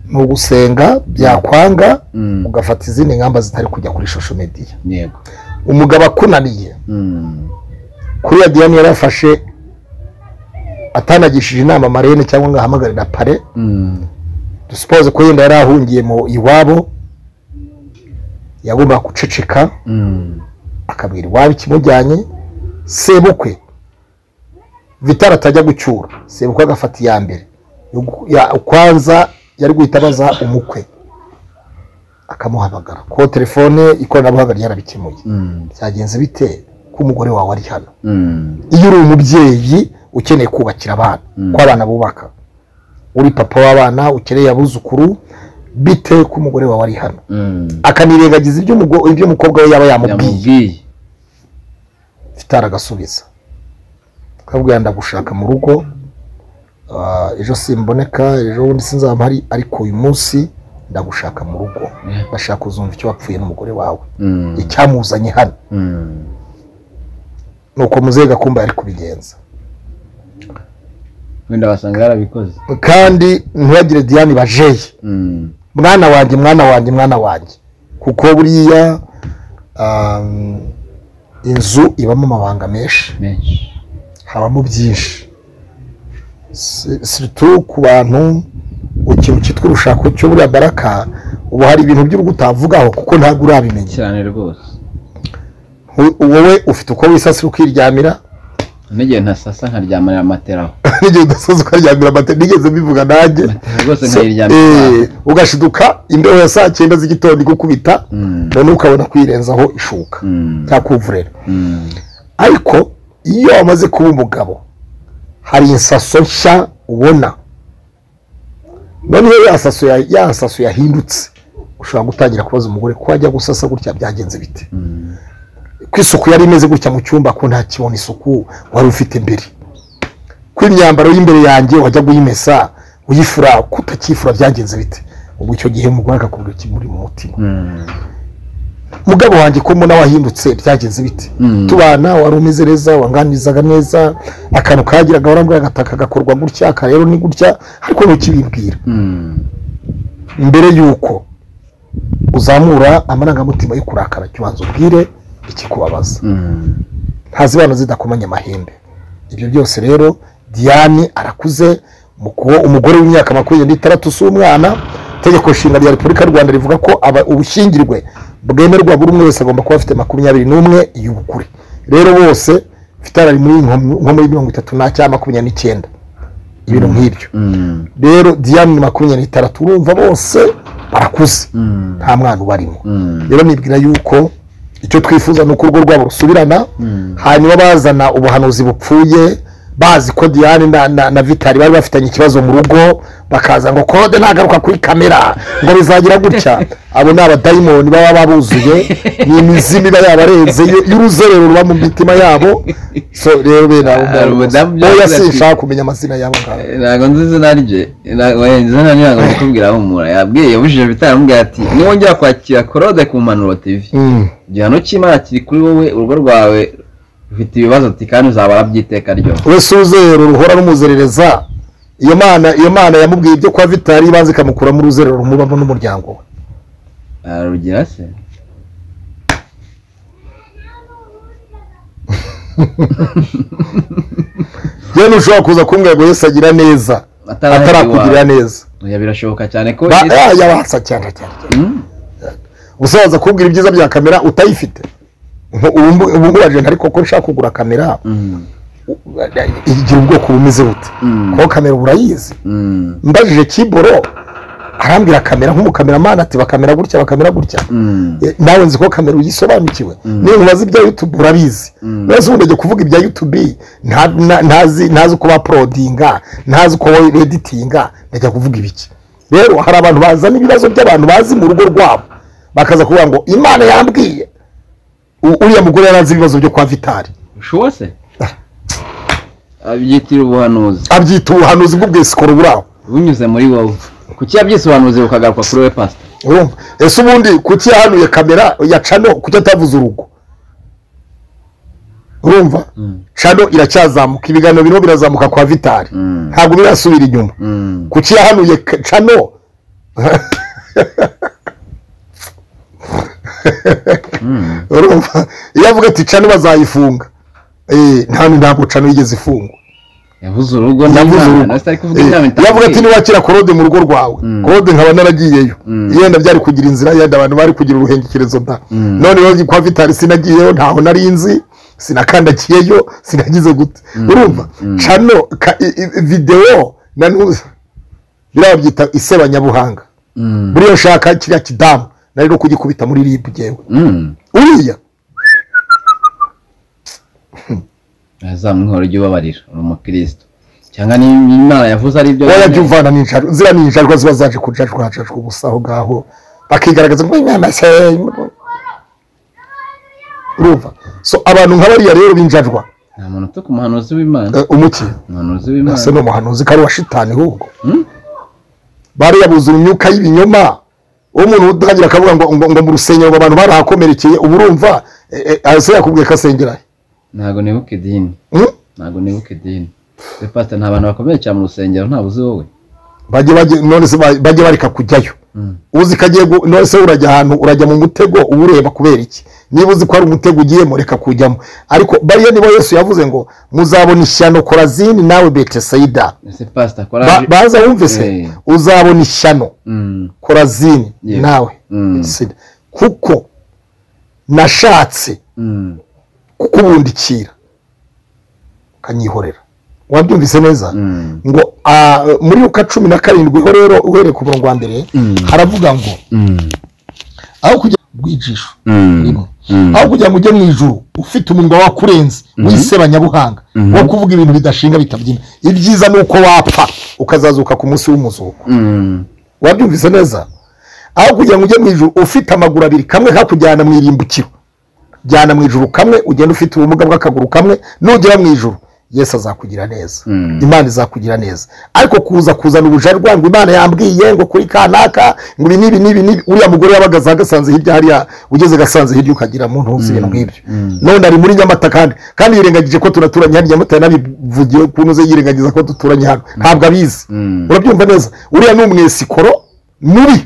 ni ugusenga byakwanga ugafata izindi ngamba zitari kujya kuri shosho mediya yego umugabo akunaniye kuri ya diyane yari afashe atanagishije inama marene cyangwa ngo ahamagarira pare dusipoze ko yenda yari ahungiye mu iwabo yagomba guceceka akabwira iwabo ikimujyanye sebukwe vitara atajya gucyura sebukwe agafata iya mbere ukwanza yari guhita abaza umukwe akamuhamagara ko telefone ikoranabuhanga ryarabikemuye byagenze bite ko umugore wawe ari hano iyo uri umubyeyi ukeneye kubakira abana ko abana bubaka uri papa w'abana ukeneye abuzukuru bite ko umugore wawe ari hano akanirengagiza ibyo umukobwa we yaba yamubwiye vitara agasubiza akabwira ndagushaka mu rugo ejo simboneka ejo bundi sinzaba hari ariko uyu munsi ndagushaka mu rugo bashaka kuzumva icyo wapfuye n'umugore wawe icyamuzanye hano ni uko muzehe gakumba yari kubigenza wenda basanga yarabikoze kandi ntibagire diyane bajeye mwana wanjye mwana wanjye mwana wanjye kuko buriya inzu ibamo amabanga menshi habamo byinshi situ ku bantu ikintu cyitwa urushako cyo buriya baraka ubu hari ibintu by'urugo utavugaho kuko ntabwo urabimenya cyane rwose wowe ufite uko wisasira ukiryamira n'igihe ntasasa nkaryamira amateraho n'igihe udasaza ukaryamira amatera nigeze mbivuga nanjye rwose nkayiryamira ugashiduka imbeho ya saa cyenda z'igitondo igukubita noneho ukabona kwirenzaho ishuka cyangwa kuvurera ariko iyo wamaze kuba umugabo hari insaso nshya ubona noneho ya nsaso yahindutse ushobora gutangira kubaza umugore ko wajya gusasa gutya byagenze bite ko isuku yari imeze gutya mu cyumba ko nta kibona isuku wari ufite mbere ko imyambaro y'imbere yanjye wajya kuyimesa uyifura ko utakifura byagenze bite ubu icyo gihe umugore akakubwira ikimuri mu mutima mugabo wanjye ko mbona wahindutse byagenze bite tubana wari umeze neza wanganizaga neza akantu kagiraga warambwira agataka gakorwa gutya aka rero ni gutya ariko ntukibibwira mbere yuko uzamura amarangamutima yo kurakara jya ubanza ubwire ikikubabaza ntazibana zidakomanya amahembe ibyo byose rero diane arakuze umugore w'imyaka makumyabiri n'itandatu si umwana itegeko nshinga rya repubulika y'u rwanda rivuga ko ubushyingirwe bwemerwa buri umwe wese agomba kuba afite makumyabiri n'umwe y'ubukure rero bose mfite ari muri nko muri mirongo itatu na cyangwa makumyabiri n'icyenda ibintu nk'ibyo rero diane ni makumyabiri n'itandatu urumva bose barakuze nta mwana ubarimo rero nibwira yuko icyo twifuza ni uko urwo rwabo rusubirana hanyuma bazana ubuhanuzi bupfuye bazi ko diane na vitari bari bafitanye ikibazo mu rugo bakaza ngo kode ntagaruka kuri kamera ngo bizagira gutya abo ni abadayimoni baba babuzuye ni imizimu iba yabarenze y'uruzerero ruba mu mitima yabo so rero bera oya sinshaka kumenya amazina y'abo ngabo ntabwo nzi izina rye izina rye ntabwo ndikubwira humura yabwiye yabujije vitari amubwira ati niwongera kwakira korode ku mpanuro tivi igihano cy'imana kiri kuri wowe urugo rwawe ufite ibibazo ati kandi uzabara by'iteka ryose wese uzerero ruhora rumuzerereza iyo mana iyo mana yamubwiye ibyo kwa vitari ibanza ikamukuramo uruzerero rumubamo n'umuryango we ararugira se yewe ntushobora kuza kumbwira ngo yose agira neza atarakugirira neza birashoboka cyane ko yabatsa cyane cyane usaza kubwira ibyiza bya kamera utayifite ubu ngubu ariko ko ushaka kugura kamera igira ubwoko bumeze bute kuko kamera uba urayizi mbajije kiboro arambwira kamera nk'umukameramani ati bakamera gutya bakamera gutya nawe nzi ko kamera uyisobanukiwe niba ubazi ibya yutube urabizi ntazi ubundi ajya kuvuga ibya yutube ntazi uko baporodinga ntazi uko editinga ndajya kuvuga ibiki rero hari abantu bazana ibibazo by'abantu bazi mu rugo rwabo bakaza kuvuga ngo imana yambwiye uriya mugore yarazi ibibazo byo kwa vitari ushoboye se abyitira ubuhanuzi abyita ubuhanuzi bw'ubwisikoro buraho bunyuze muri wowe kuki yabyisubanuzi bukagaruka kuri we pasita urumva ese ubundi kuki yahanuye kamera ya cano kuki atavuze urugo urumva cano iracyazamuka ibiganiro birimo birazamuka kwa vitari ntabwo birasubira inyuma kuki yahanuye cano iyo avuga ati cano bazayifunga ntabwo cano yigeze ifungwa yabuze urugo iyo avuga ati niwakira korode mu rugo rwawe korode nkaba naragiyeyo yenda byari kugira inzira yenda abantu bari kugira uruhengekerezo nda noneho kwa vitari sinagiyeyo ntaho nari nzi sinakandagiyeyo sinagize gute urumva cano videwo biriya babyita isebanyabuhanga buriya ushaka kiriya kidamu nari no kugikubita muri ribu ngewe uriya ntazamwihora ujya ubabarira uri umukirisitu cyangwa n'imana yavuze ari ibyo wajya uvana n'injajwa ziriya ni injajwa ziba zaje kujajwa hajajwa ubusa aho ngaho bakigaragaza ngo imana se urumva so abantu nk'abariya rero b'injajwa nta muntu uta ku muhanuzi w'imana umuki umuhanuzi w'imana ese ni umuhanuzi ko ari uwa shitani ahubwo bariya buzura imyuka y'ibinyoma umuntu utangira akavuga ngo ngo mu rusengero ngo abantu barahakomerekeye uba urumva ese yakubwiye ko asengera he ntabwo nibuka idini ntabwo nibuka idini we pasita nta bantu bakomerekera mu rusengero ntabwo uzi wowe bajya bareka kujyayo uzi ko agiye none se urajya ahantu urajya mu mutego uba ureba kubera iki niba uzi ko hari umutego ugiyemo reka kujyamo ariko bariya niba yose yavuze ngo muzabona ishyano korazini nawe betesayida baza wumve se uzabona ishyano korazini nawe kuko nashatse kukubundikira ukanyihorera wabyumvise neza ngo muri uka cumi na karindwi ho rero uhereye ku murongo wa mbere haravuga ngo aho kujya rwijisho aho kugira ngo ujye mu ijuru ufite umunwa wakurenze w'isebanyabuhanga wo kuvuga ibintu bidashinga bitabyina ibyiza ni uko wapfa ukazazuka ku munsi w'umuzuko wabyumvise neza aho kugira ngo ujye mu ijuru ufite amaguru abiri kamwe kakujyana mu irimbukiro jyana mu ijuru kamwe ugenda ufite ubumuga bw'akaguru kamwe nugera mu ijuru yesu azakugira neza imana izakugira neza ariko kuza kuzana ubujajwa ngo imana yambwiye ngo kuri kanaka ngo ibi n'ibi n'ibi n'ibi uriya mugore yabagaza agasanze hirya hariya ugeze gasanze hirya ukagira muntu uzi ibintu nk'ibyo none ari muri nyamata kandi kandi yirengagije ko tunaturanye hano nyamata yanabivugiye ukuntu ze yirengagiza ko duturanye hano ntabwo abizi urabyumva neza uriya ni umwesikoro mubi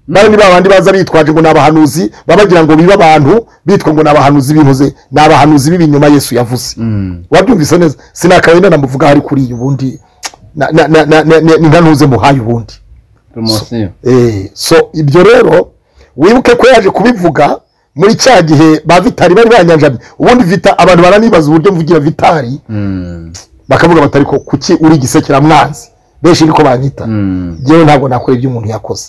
nawe ni babandi baza bitwaje ngo ni abahanuzi baba bagira ngo bibe abantu bitwa ngo ni abahanuzi bivuze ni abahanuzi b'ibinyoma yesu yavuze wabyumvise neza sinakabaye nanamuvuga hari kuri iyi ubundi ni nka ntuze muhaye ubundi so ibyo rero wibuke ko yaje kubivuga muri cya gihe ba vitari bari banyanjamye ubundi vita abantu baranibaza uburyo mvugira vitari bakavuga batari ko kuki uri igisekeramwanzi benshi niko banyita ngewe ntabwo nakora ibyo umuntu yakoze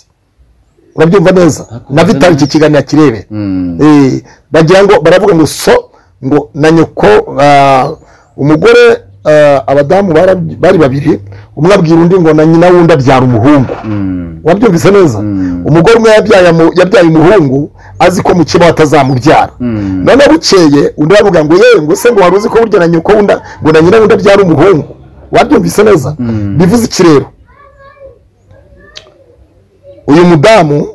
urabyumva neza na vitari iki kiganiro kirebe bagira ngo baravuga ngo so ngo na nyoko umugore abadamu bari babiri umwe abwira undi ngo na nyina wundi abyara umuhungu wabyumvise neza umugore umwe yabyaye umuhungu azi ko mu kibaho atazamubyara none bukeye undi aravuga ngo yewe ngo se ngo wari uzi ko burya na nyoko wundi ngo na nyina wundi abyara umuhungu wabyumvise neza bivuze iki rero uyu mudamu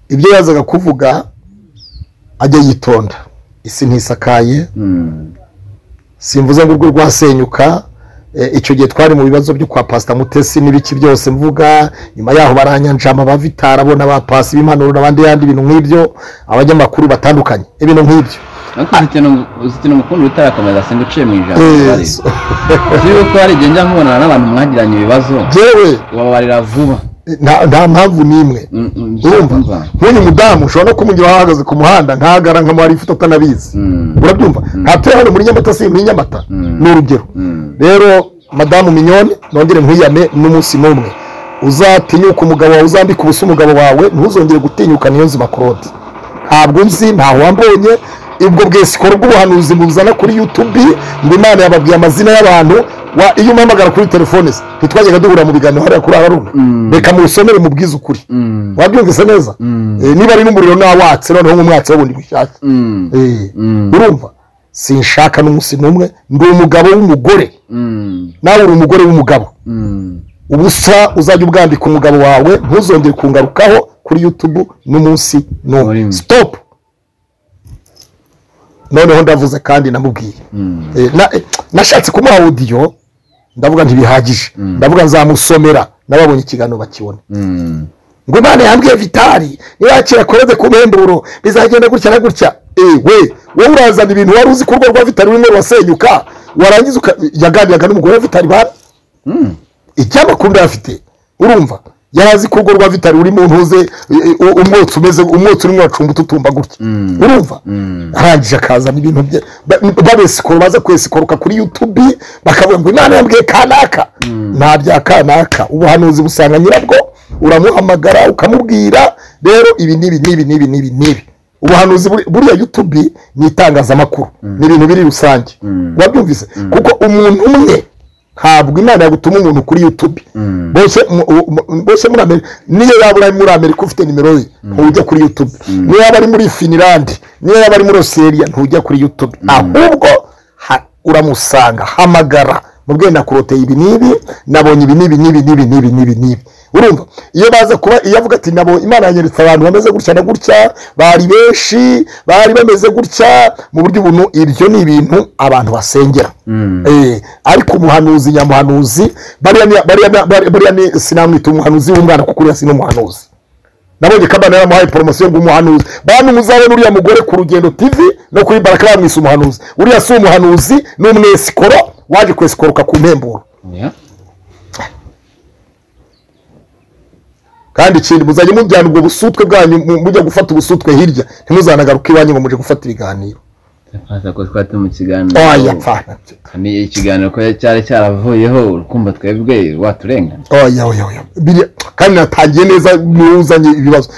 ibyo yazaga kuvuga ajya yitonda isi ntisakaye simvuze ngo urwo rwasenyuka icyo gihe twari mu bibazo byo kwa pasita mutesi n'ibiki byose mvuga nyuma yaho baranyanjama abavitara bo n'abapasi b'impanuro n'abandi yandi ibintu nk'ibyo abanyamakuru batandukanye ibintu nk'ibyo uzitira umukunzi utarakomeza simba uciye mu ijambo turiho ko hari igihe njya nkubonana n'abantu mwagiranye ibibazo ubabarira vuba nta mpamvu n'imwe urumva nk'uyu mudamu ushobora no kumugira ahahagaze ku muhanda ntagara nka mwari ifoto atanabizi urabyumva ntabwo hano muri nyamata si muri nyamata ni urugero rero madamu minyoni nongere nkwiyame n'umunsi n'umwe uzatinyuka umugabo wawe uzambika ubusa umugabo wawe ntuzongere gutinyuka niyo nzima korode ntabwo nzi ntaho wambonye ubwo bwesikoro bw'ubuhanuzi buzana kuri yutubi ngo imana yababwiye amazina y'abantu iyo umpamagara kuri telefone ze ntitwajyaga duhura mu biganiro hariya kuri abaruna reka muwusomere mubwize ukuri wabyumvise neza niba ari n'umuriro nawatse noneho nk'umwatsi w'ubundi bushyashya urumva sinshaka n'umunsi n'umwe ndi umugabo w'umugore nawe uri umugore w'umugabo ubusa uzajya ubwambika umugabo wawe ntuzongere kungarukaho kuri yutubu n'umunsi n'umwe sitopu noneho ndavuze kandi namubwiye nashatse kumuha audio ndavuga ntibihagije ndavuga nzamusomera n'ababonye ikiganiro bakibone ngo imana yambwiye vitari nirakira korode ku mpemburo bizagenda gutya na gutya ewe wowe urazana ibintu wari uzi ko urwo rwa vitari rumwe rurasenyuka warangiza yaganiraga n'umugore wa vitari bari icy'amakuru ndayafite urumva yari azi ko urwo rwa vitari urimo ntuze umwotsi umeze umwotsi urimo uracunga ututumba gutya urumva arangije akazana ibintu bye babesikoro baza kwesikoroka kuri yutubi bakavuga ngo imana yambwiye kanaka nta bya kanaka ubuhanuzi busanga nyirabwo uramuhamagara ukamubwira rero ibi n'ibi n'ibi n'ibi n'ibi n'ibi ubuhanuzi buriya yutubi ni itangazamakuru ni ibintu biri rusange wabyumvise kuko umuntu umwe ntabwo imana yagutuma umuntu kuri yutubi bose muri amerika niyo yaba uri muri amerika ufite nimero ye ntujya kuri yutubi niyo yaba ari muri finirandi niyo yaba ari muri osiriya ntujya kuri yutubi ahubwo uramusanga hamagara mubwiye na koroteye ibi n'ibi nabonye ibi n'ibi n'ibi n'ibi n'ibi n'ibi n'ibi urumva iyo baza kuba iyo avuga ati nabo imana yanyeretse abantu bameze gutya na gutya bari benshi bari bameze gutya mu buryo ubuntu ibyo ni ibintu abantu basengera ariko umuhanuzi nyamuhanuzi bariya ni sinamwita umuhanuzi w'umwana kuko uriya si n'umuhanuzi nabonye ko abana yamuhaye poromosiyo ngo umuhanuzi bantu muzabona uriya mugore ku rugendo tv no kuri baraka bamwise umuhanuzi uriya si umuhanuzi ni umwesikoro waje kwesikoroka ku mpemburo kandi ikindi muzajya mujyana ubwo busutwe bwanyu mujya gufata ubusutwe hirya ntimuzanagaruke iwanyu ngo mujye gufata ibiganiro ko twari turi mu kiganiro ikiganiro ko cyari cyaravuyeho urukumva twebwe waturengana kandi natangiye neza n'uzanye ibibazo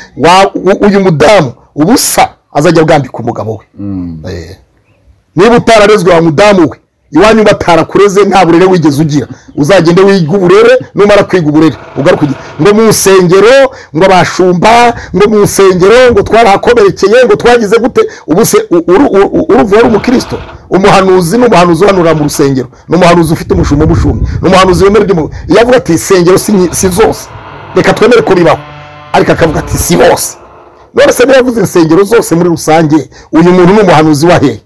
uyu mudamu ubusa azajya bwambika umugabo we niba utararezwe wa mudamu we iwanyu batarakureze nta burere wigeze ugira uzagende wiga uburere numara kwiga uburere ugaruke ngo mu nsengero ngo abashumba ngo mu nsengero ngo twarahakomerekeye ngo twagize gute ubu se uruvuga ari umukristo umuhanuzi ni umuhanuzi uhanura mu rusengero ni umuhanuzi ufite umushumba umushumbi ni umuhanuzi wemera ibyo iyo avuga ati insengero si zose reka twemere ko bibaho ariko akavuga ati si bose none se niba yavuze insengero zose muri rusange uyu muntu ni umuhanuzi wa hehe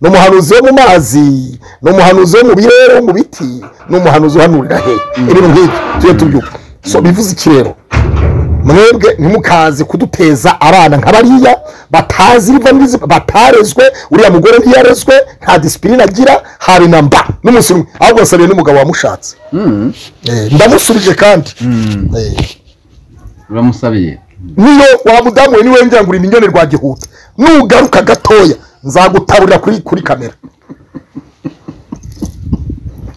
ni umuhanuzi wo mu mazi ni umuhanuzi wo mu birere wo mu biti ni umuhanuzi uhanurira hehe ibintu nk'ibyo tujye tubyuka so bivuze iki rero mwebwe ntimukaze kuduteza abana nka bariya batazi batarezwe uriya mugore ntiyarezwe nta disipurine agira hari na mba n'umunsi umwe ahubwo wasabiye n'umugabo wamushatse ndamusubije kandi uramusabiye niyo wa mudamu we niwe ngira ngo uri minyoni rwa gihuta nugaruka gatoya nzagutaburira kuri kuri kamera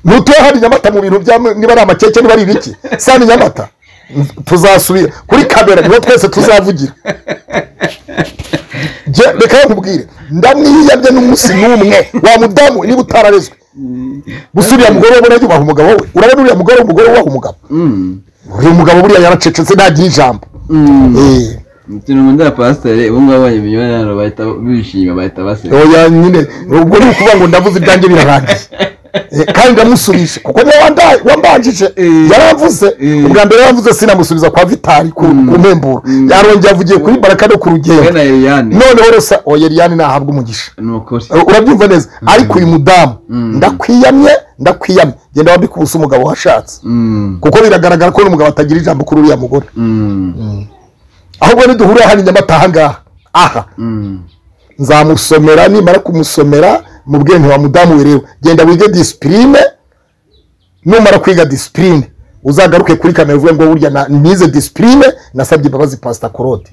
ntutuye hano nyamata mu bintu bya niba ari amakeke niba ari ibiki sani nyamata tuzasubira kuri kamera niho twese tuzavugira reka nkubwire ndamwiyabye n'umunsi n'umwe wa mudamu niba utararezwe gusa uriya mugore we burajya ubaha umugabo we urabona uriya mugore umugore ubaha umugabo uyu mugabo buriya yaracecetse ntagira ijambo turi mu nda pasiteri ubu ngubu abonye imiyoboro yabo bahita bishima bahita baseka oya nyine ubwo ni ukuvuga ngo ndavuze ibyanjye birarangiye kandi ndamusubije kuko niwe wambanjije yaramvuze ubwa mbere yaramvuze sinamusubiza kwa vitari ku mpemburo yarongeye avugiye kuri baraka no ku rugendo noneho resa oya eriyani ntahabwa umugisha urabyumva neza ariko uyu mudamu ndakwiyamye ndakwiyamye genda wambike ubusa umugabo washatse kuko biragaragara ko n'umugabo atagira ijambo kuri uriya mugore ahubwo niduhurira hano inyamata ahangaha aha nzamusomera nimara kumusomera mu bwenge wa mudamu wirewe genda wige disipurine numara kwiga disipurine uzagaruke kuri kamera uvuge ngo burya nize disipurine nasabye imbabazi pasita korode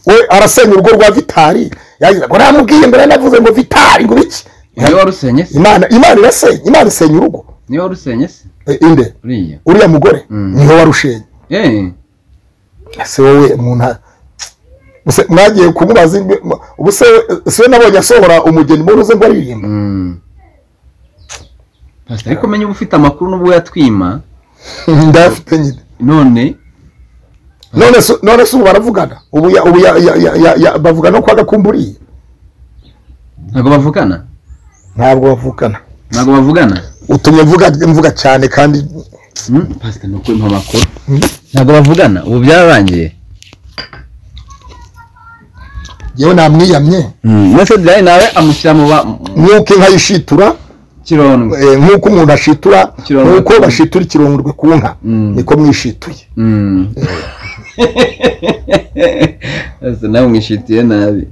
we arasenya urugo rwa vitari yagize ngo namubwiye mbere navuze ngo vitari ngo iki niba warusenye se imana imana irasenya imana isenya urugo niba warusenye se inde uriya mugore niho warushenye ese wowe muntu mwagiye kumubaza ubu se we nabonye asohora umugeni muri uze ngo aririmba ariko menya uba ufite amakuru n'ubwo yatwima ndayafite nyine none none se ubu baravugana ubu bavugana ko agakumburiye ntabwo bavugana ntabwo bavugana ntabwo bavugana utumye mvuga cyane kandi pasita ni ukuri amakuru ntabwo bavugana ubu byararangiye yewe namwiyamye ndetse dore nawe amushyira mu ba nk'uko inka yishitura nk'uko umuntu ashitura nk'uko bashitura ikirongorwe ku nka niko mwishituye nawe mwishitiye nabi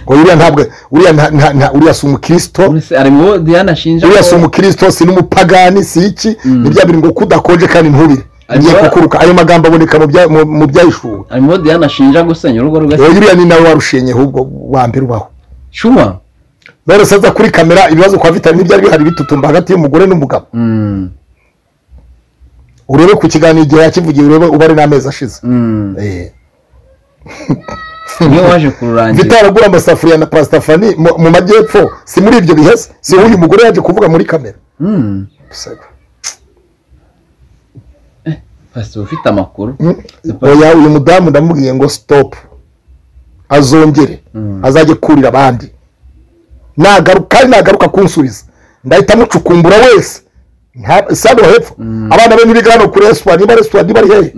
uriya ntabwo uriya si umukristo ari mu diana ashinja uriya si umukristo si n'umupagani si iki ni bya bintu ngo kudakonje kandi ntubire agiye kukuruka ayo magambo aboneka mu byayishuwe harimo diana ashinja gusenya urugo rwe uriya ni nawe warushenye ahubwo wa mbere ubaho shuwa none se aza kuri kamera ibibazo kwa vitari n'ibyari bihari bitutumba hagati y'umugore n'umugabo urebe ku kiganiro igihe yakivugiye urebe uba ari n'amezi ashize niyo waje kururangira vitaragura amasafuriya na pasitafani mu majyepfo si muri ibyo biheze si uyu mugore yaje kuvuga muri kamera pasiteri ufite amakuru oya uyu mudamu ndamubwiye ngo sitopu azongere azajye kurira abandi kandi nagaruka kunsubiza ndahita mucukumbura wese isano hepfo abana be ntibiga hano kuri resitora niba resitora niba ari hehe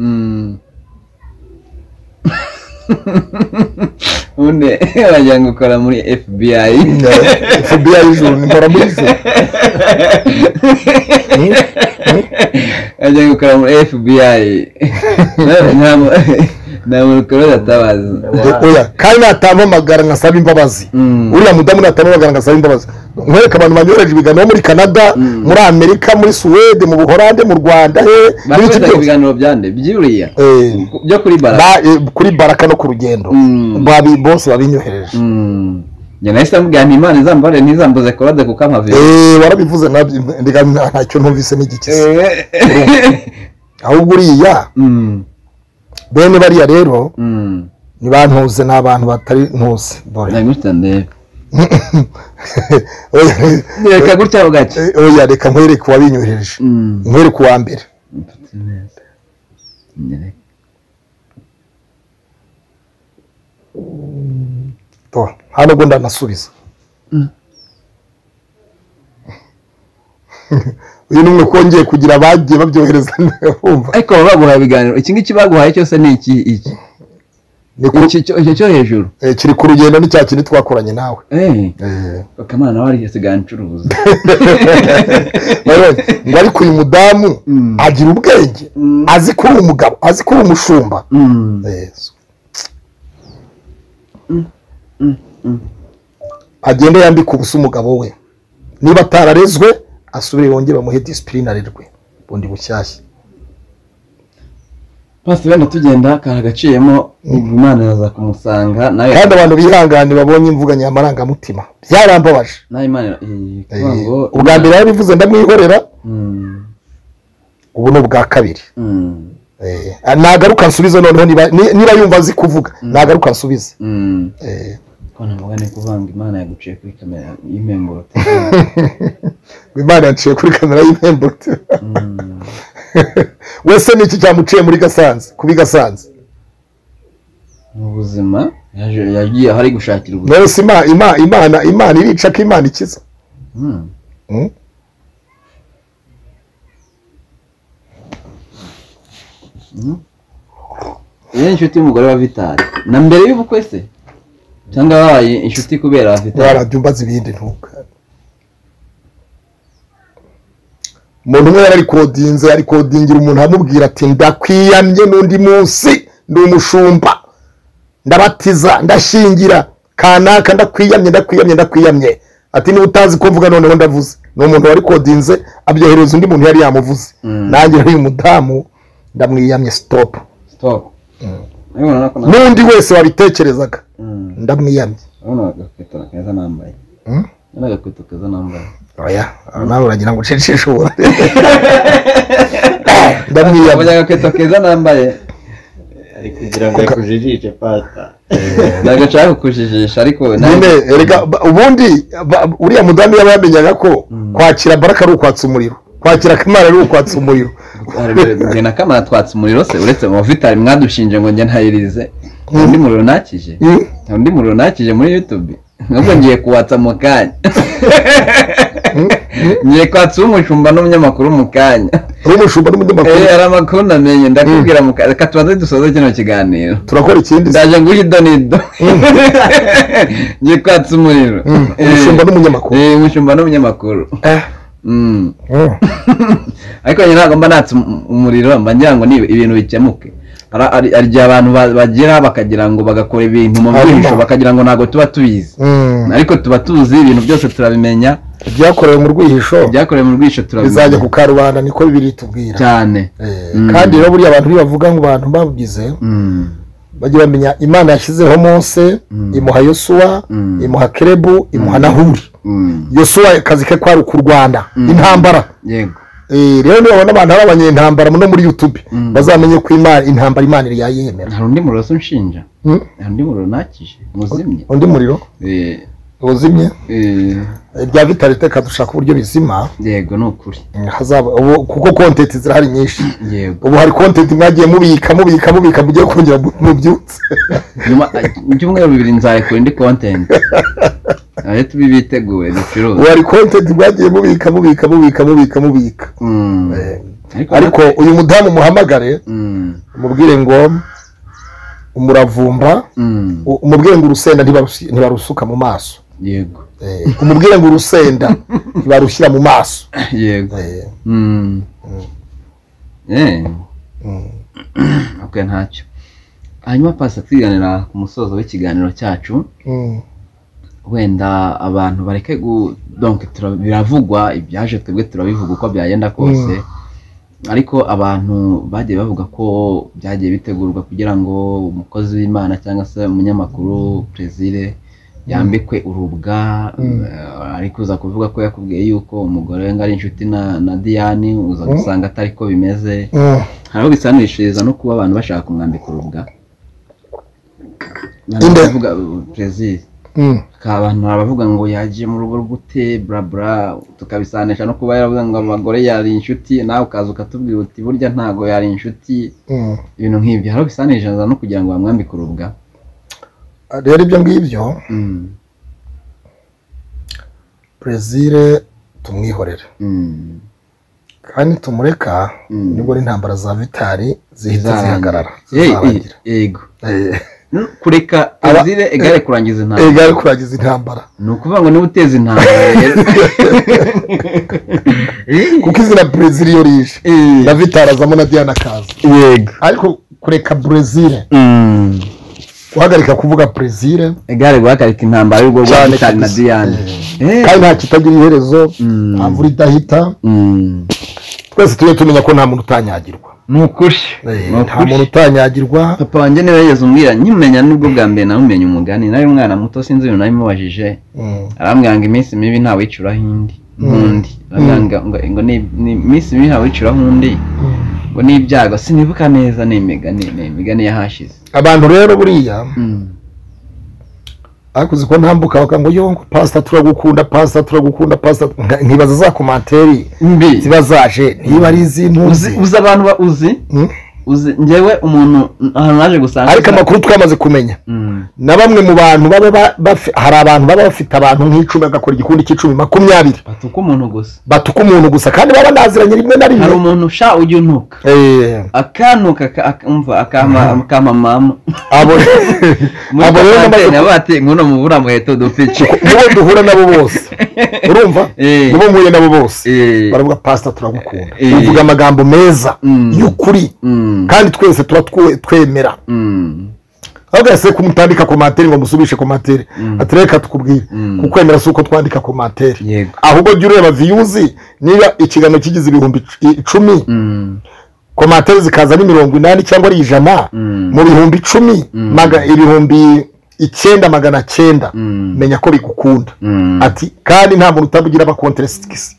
ubundi wagira ngo ukora muri fbi fbi ijuru nkora muri ijuru wagira ngo ukora muri fbi nta muntu ukora udatabaza kandi natambamagara nkasaba imbabazi uriya mudamu natambamagara nkasaba imbabazi nkwereka abantu banyohereje ibiganiro muri canada muri amerika muri suwede mu buhorande mu rwanda he bakoresheje ibiganiro byande byuriya byo kuri baraka kuri baraka no ku rugendo bose babinyohereje njye nahise mubwira nti imana izambare ntizambuze korode kuko amavi warabivuze ntacyo ntumvise n'igikize ahubwo uriya bene bariya rero ni bantuze ni abantu batari ntuze dore reka gutya bwacye oya reka nkwereke uwabinyohereje nkwereke uwa mbere hano ubwo ndanasubiza uyu ni umwe kongeye kugira abagiye babyohereza bumva ariko baba baguhaye ibiganiro iki ngiki baguhaye cyose ni iki iki icyo cyo hejuru kiri ku rugendo ni cya kintu twakoranye nawe bakamana nawe arigeze gana ncuruza ariko uyu mudamu agira ubwenge azi ko uri umugabo azi ko uri umushumba agenda yambika ubusa umugabo we niba atararezwe asubire yongere bamuhe disipurine arirwe bundi bushyashya pasiteri wenda tugenda akantu agaciyemo imana yaza kumusanga kandi abantu bihangane babonye imvuga nyamarangamutima byarambabaje ubwa mbere yarabivuze ndamwihorera ubu ni ubwa kabiri nagaruka nsubize noneho niba yumva azi kuvuga nagaruka nsubize kubona mvuga ni kuvanga imana yaguciye kuri kamera y'imemburuti imana yaciye kuri kamera y'imemburuti wese ni iki cyamuciye muri gasanze kubi gasanze mu buzima yagiye aho ari gushakira ubuzima rero imana imana imana irica ko imana ikiza iyo ni inshuti y'umugore wa vitari na mbere y'ubukwe se cyangwa wabaye inshuti kubera vitari warabyo mbaza ibindi ntuka umuntu umwe yari arikodinze arikodingira umuntu amubwira ati ndakwiyamye n'undi munsi ndi umushumba ndabatiza ndashingira kanaka ndakwiyamye ndakwiyamye ndakwiyamye ati niba utazi ko mvuga noneho ndavuze ni umuntu wari kodinze abyohereza undi muntu yari yamuvuze nanjye uyu mudamu ndamwiyamye sitopu n'undi wese wabitekerezaga ndamwiyamye n'agakweto keza nambaye oya nawe uragira ngo ucece ishobora ndamwiyamye agakweto keza nambaye kugira ngo yakujijishe pata ntabwo nshaka kukujijisha ariko nyine erega ubundi uriya mudamu yaba yamenyaga ko kwakira baraka ari ukwatsa umuriro kwakira kamara ari ukwatsa umuriro njye na kamara twatsa umuriro se uretse mu vitari mwadushinje ngo njye ntayirize undi muriro nakije undi muriro nakije muri yutube nubwo ngiye kuwatsa mu kanya ngiye kwatsa uw'umushumba n'umunyamakuru mu kanya uw'umushumba n'umunyamakuru hari amakuru namenye ndakubwira mu kanya reka tubanze dusoze kino kiganiro turakora ikindi ndaje nguhe ido n'ido ngiye kwatsa umuriro umushumba n'umunyamakuru umushumba n'umunyamakuru ariko njye ntabwo mba natse umuriro mba ngira ngo ibintu bikemuke igihe abantu bagera bakagira ngo bagakora ibintu mu bwihisho bakagira ngo ntabwo tuba tubizi ariko tuba tuzi ibintu byose turabimenya ibyakorewe mu rwihisho ibyakorewe mu rwihisho turabimenya bizajya ku karubanda niko bibiri tubwira cyane kandi rero buriya abantu bibavuga ngo abantu babigize bajya bamenya imana yashyizeho mose imuha yosuwa imuha kerebu imuha nahuri yosuwa akazi ke kwari ku rwanda intambara yego rero niba babona abantu ari abanyentambara no muri yutube bazamenye ko intambara imana iri yayemera hari undi muriro se unshinja hari undi muriro nakije muzimye undi muriro uzimye rya vitari teka dushaka uburyo bizima yego ni ukuri kuko kontenti zirahari nyinshi ubu hari kontenti mwagiye mubika mubika mubika mugiye kongera mubyutse nyuma ibyumweru bibiri nzarekura indi kontenti aho tubi biteguye ducuruza ubu hari kontenti mwagiye mubika mubika mubika mubika mubika ariko uyu mudamu muhamagare mubwire ngo umuravumba umubwire ngo urusenda ntibarusuka mu maso yego umubwire ngo urusenda ntibarushyira mu maso yego ok ntacyo hanyuma pasi twiganira ku musozo w'ikiganiro cyacu wenda abantu bareke donke biravugwa ibyaje twebwe turabivuga uko byagenda kose ariko abantu bagiye bavuga ko byagiye bitegurwa kugira ngo umukozi w'imana cyangwa se umunyamakuru perezire yambikwe urubwa ariko uza kuvuga ko yakubwiye yuko umugore we ngo ari inshuti na diyane uza gusanga atari ko bimeze hari aho bisanishiriza no kuba abantu bashaka kumwambika urubwa perezida abantu baravuga ngo yagiye mu rugo rw'ute burabura tukabisanisha no kuba yaravuga ngo abagore yari inshuti nawe ukaza ukatubwira uti burya ntago yari inshuti ibintu nk'ibyo hari ubisanisha no kugira ngo bamwambike urubwa rero ibyo ngibyo Mm, brezil tumwihorere mm, kandi tumureka mm. nibwo n'intambara za vitari zihita Zizarangira. zihagarara Hey, zizarangira eh, yego Eh, No, kureka Aba- brezil egare kurangiza eh, intambara gare kurangiza intambara ni ukuvuga ngo niba uteza intambara rero Eh, kuko izina brezil iyo rije eh, na vitari azamo na diana kaza yego ariko kureka brezil Mm. guhagarika kuvuga brezil egare guhagarika intambara y'urwo rwa Cyane mitali na kabisa. diane Eh, kandi nta kitagira iherezo Mm. nta mvura idahita mm. twese tujye tumenya ko nta muntu utanyagirwa ni ukuri Eh, Ni nta ukuri. muntu utanyagirwa papa wanjye niwe yigeze umbwira nyimenya nibwo bwa mbere namumenye umugani nari umwana muto sinzi ibintu namubajije Mm. arambwira ngo iminsi mibi ntawicuraho indi nk'undi arambwira ngo- ngo- ngo ni ni iminsi mibi ntawicuraho undi ngo ni ibyago sinibuka neza ni imigani ni imigani yahashize abantu rero buriya Mm. akuze ko ntambuka bakavuga ngo yo ngo pasita turagukunda pasita turagukunda pasita Nka- nkibaza za komantere mbi ziba zaje niba ari uzi iz'intuzi uzi abantu ba uzi Mm. uzi njyewe umuntu ahantu naje gusanga ariko amakuru twamaze kumenya Mm. na bamwe mu bantu baba ba- bafi- hari abantu baba bafite abantu nk'icumi agakora igikundi cy'icumi makumyabiri batuka umuntu gusa batuka umuntu gusa kandi baba banaziranye rimwe na hari rimwe umuntu usha ujya untuka Eh, akanuka ka- ak- umva akama akama mama abo muri abo rero kapantene namaze- baba bati nguno mubura muheto dupiki nibo duhura nabo bose urumva Eh. nibo mpuye nabo bose Eh. baravuga pasita turagukunda Eh. bivuga amagambo meza Mm. y'ukuri Mm, kandi twese tuba twe- twemera mm, ahubwo yahise kumutandika komantere ngo musubishe komantere Mm. ati reka tukubwire Mm. kukwemera si uko twandika komantere yego ahubwo jya ureba viyuzi niba ikiganiro kigize ibihumbi ic- icumi Mm, komantere zikaza ni mirongo inani cyangwa ari ijana Mm. mu bihumbi icumi Mm. maga- ibihumbi icyenda magana cyenda Mm. menya ko bigukunda Mm. ati kandi nta muntu utabugira abakonteresigisi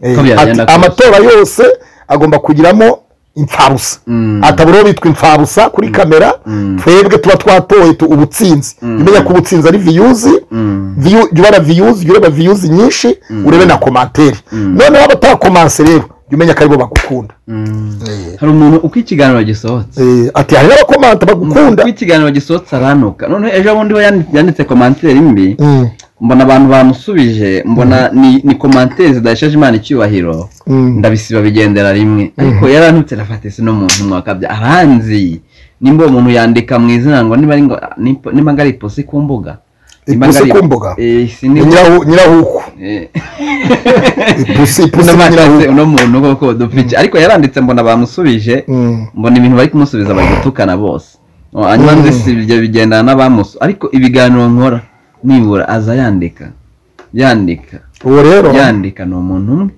Eh, Ko byagenda ati kose. amatora yose agomba kugiramo impfabusa Mm. ataburiho bitwa impfabusa kuri kamera Mm. twebwe tuba twatoye tu- ubutsinzi umenya ko ubutsinzi ari viyuzi Mm. view- jya ureba viyuzi jya ureba viyuzi nyinshi urebe na komantere noneho abatakomanse rero jya umenya ko aribo bagukunda Mm. hari umuntu uko ikiganiro gisohotse Eh, ati hari n'abakomanta bagukunda uko ikiganiro gisohotse aranuka noneho ejo bundi we yandi- yanditse komantere mbi Mm, mbona abantu bamusubije mbona ni ni komantere zidahesheje imana icyubahiro Mm. ndabisiba bigendera rimwe ariko yarantutse arafata ese no mu ntumwa kabya aranzi nimba uwo muntu yandika mu izina ngo niba ari ngo nimba- nimba ngari ipusi ku mbuga Nimba Ipusi ngari- ku mbuga? Eh, ni sinibuka nyirahu- nyirahuku Eh, ipusi ipusi ni unamashatse nyirahuku uno muntu koko dupfike ariko yaranditse mbona bamusubije Mm. mbona ibintu bari kumusubiza bari gutukana bose hanyuma nzi si ibyo bigendana n'abamusu ariko ibiganiro nkora nibura aza yandika yandika uwo rero yandika ni umuntu umwe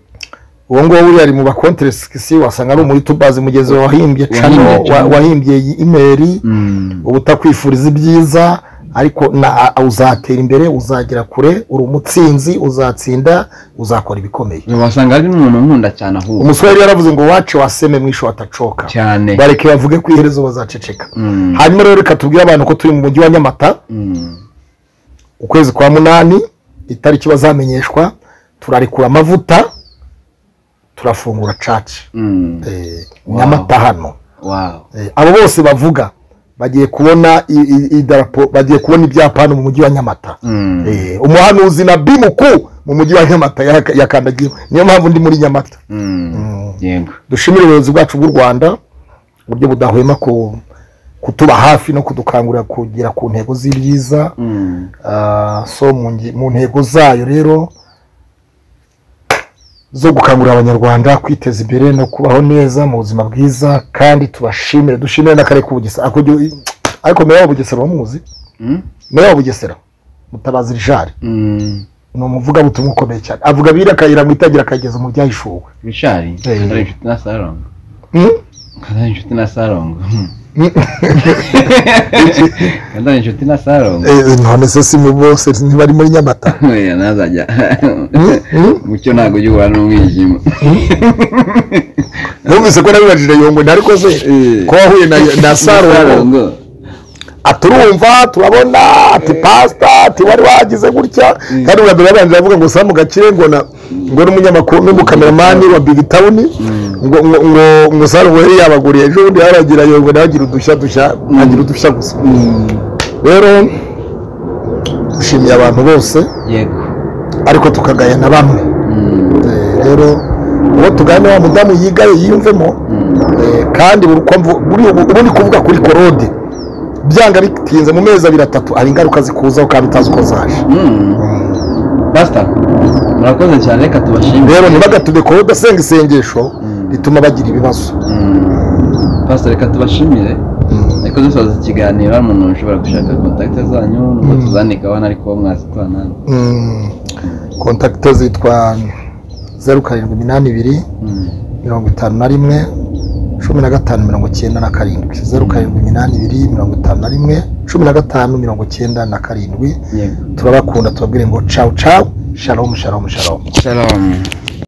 uwo nguwo buriya ari mu bakonteresigisi wasanga ari umuyutubazi mugenzi wawe wahimbye cano Wahimbye wa- Channel. wahimbye iyi imeri Mm, uba utakwifuriza ibyiza ariko na a- uzatera imbere uzagera kure uri umutsinzi uzatsinda uzakora ibikomeye wasanga ari n'umuntu nkunda cyane ahubwo umusore yari yaravuze ngo wace waseme mwisho watacoka cyane bareke bavuge ku iherezo bazaceceka Mm. hanyuma rero reka tubwire abantu ko turi mu mujyi wa nyamata Mm. ukwezi kwa munani itariki bazamenyeshwa turarekura amavuta turafungura caci Mm. Eh, nyamata hano Wow. Eh, abo bose bavuga bagiye kubona i- i- idarapo bagiye kubona ibyapa hano mu mujyi wa nyamata Mm. Eh, umuhanuzi na bimuku mu mujyi wa nyamata yaka- yakandagiye niyo mpamvu ndi muri nyamata Mm. Yego. dushimire ubuyobozi bwacu bw'u rwanda uburyo budahwema ku kutuba hafi no kudukangurira kugera ku ntego z'ibyiza Mm. Ah, so mu nge- mu ntego zayo rero zo gukangurira abanyarwanda kwiteza imbere no kubaho neza mu buzima bwiza kandi tubashimire dushimire n'akarere k'ubugesera Ako gihe- ariko meya wa bugesera uramuzi Mm. meya wa bugesera mutabazi rijari Mm. ni umuvugabutumwa ukomeye cyane avuga abira akayira mu itangira akageza mu byahishuwe Bishari. Eh. Ari inshuti na Sarongo. Hmm? Kandari inshuti na Sarongo. Kandari inshuti na Sarongo. Eh, none se si mu bose niba ari muri nyamata Oya nazajya. Hmm? Mucyo ntago ujya n'umwijima. numvise ko nabibajije yongwe ntariko se Eh. ko wahuye na, na sarongo aturumva turabona ati pasita ati wari wagize gutya kandi ubwa mbere babanje bavuga ngo samu gakire ngo na ngo n'umunyamakuru n'umukameramani wa bigi tawuni ngo ngo ngo ngo samu ngo yari yabaguriye ejo bundi yaragira ngo nawe agira udushya dushya agira udushya gusa rero dushimiye abantu bose yego ariko tukagaya na bamwe Eh, rero uwo tuganira wa mudamu yigaye yiyumvemo Eh, kandi buri uko mvu- buri- ubu ni kuvuga kuri korode byanga bitinze mu mezi abiri atatu hari ingaruka zikuzaho kandi utazi uko zaje pasita murakoze cyane reka tubashimire rero ntibagatume korode asenga isengesho rituma bagira ibibazo pasita reka tubashimire ariko dusoza ikiganiro hari umuntu ushobora gushaka kontakite zanyu n'ubwo tuzandikaho hano ariko mwazitana Mm. kontakite zitwa zeru karindwi iminani ibiri mirongo itanu na rimwe cumi na gatanu mirongo icyenda na karindwi zeru karindwi iminani ibiri mirongo itanu na rimwe cumi na gatanu mirongo icyenda na karindwi yego turabakunda tubabwire ngo cawu cawu shalomu shalomu shalomu shalom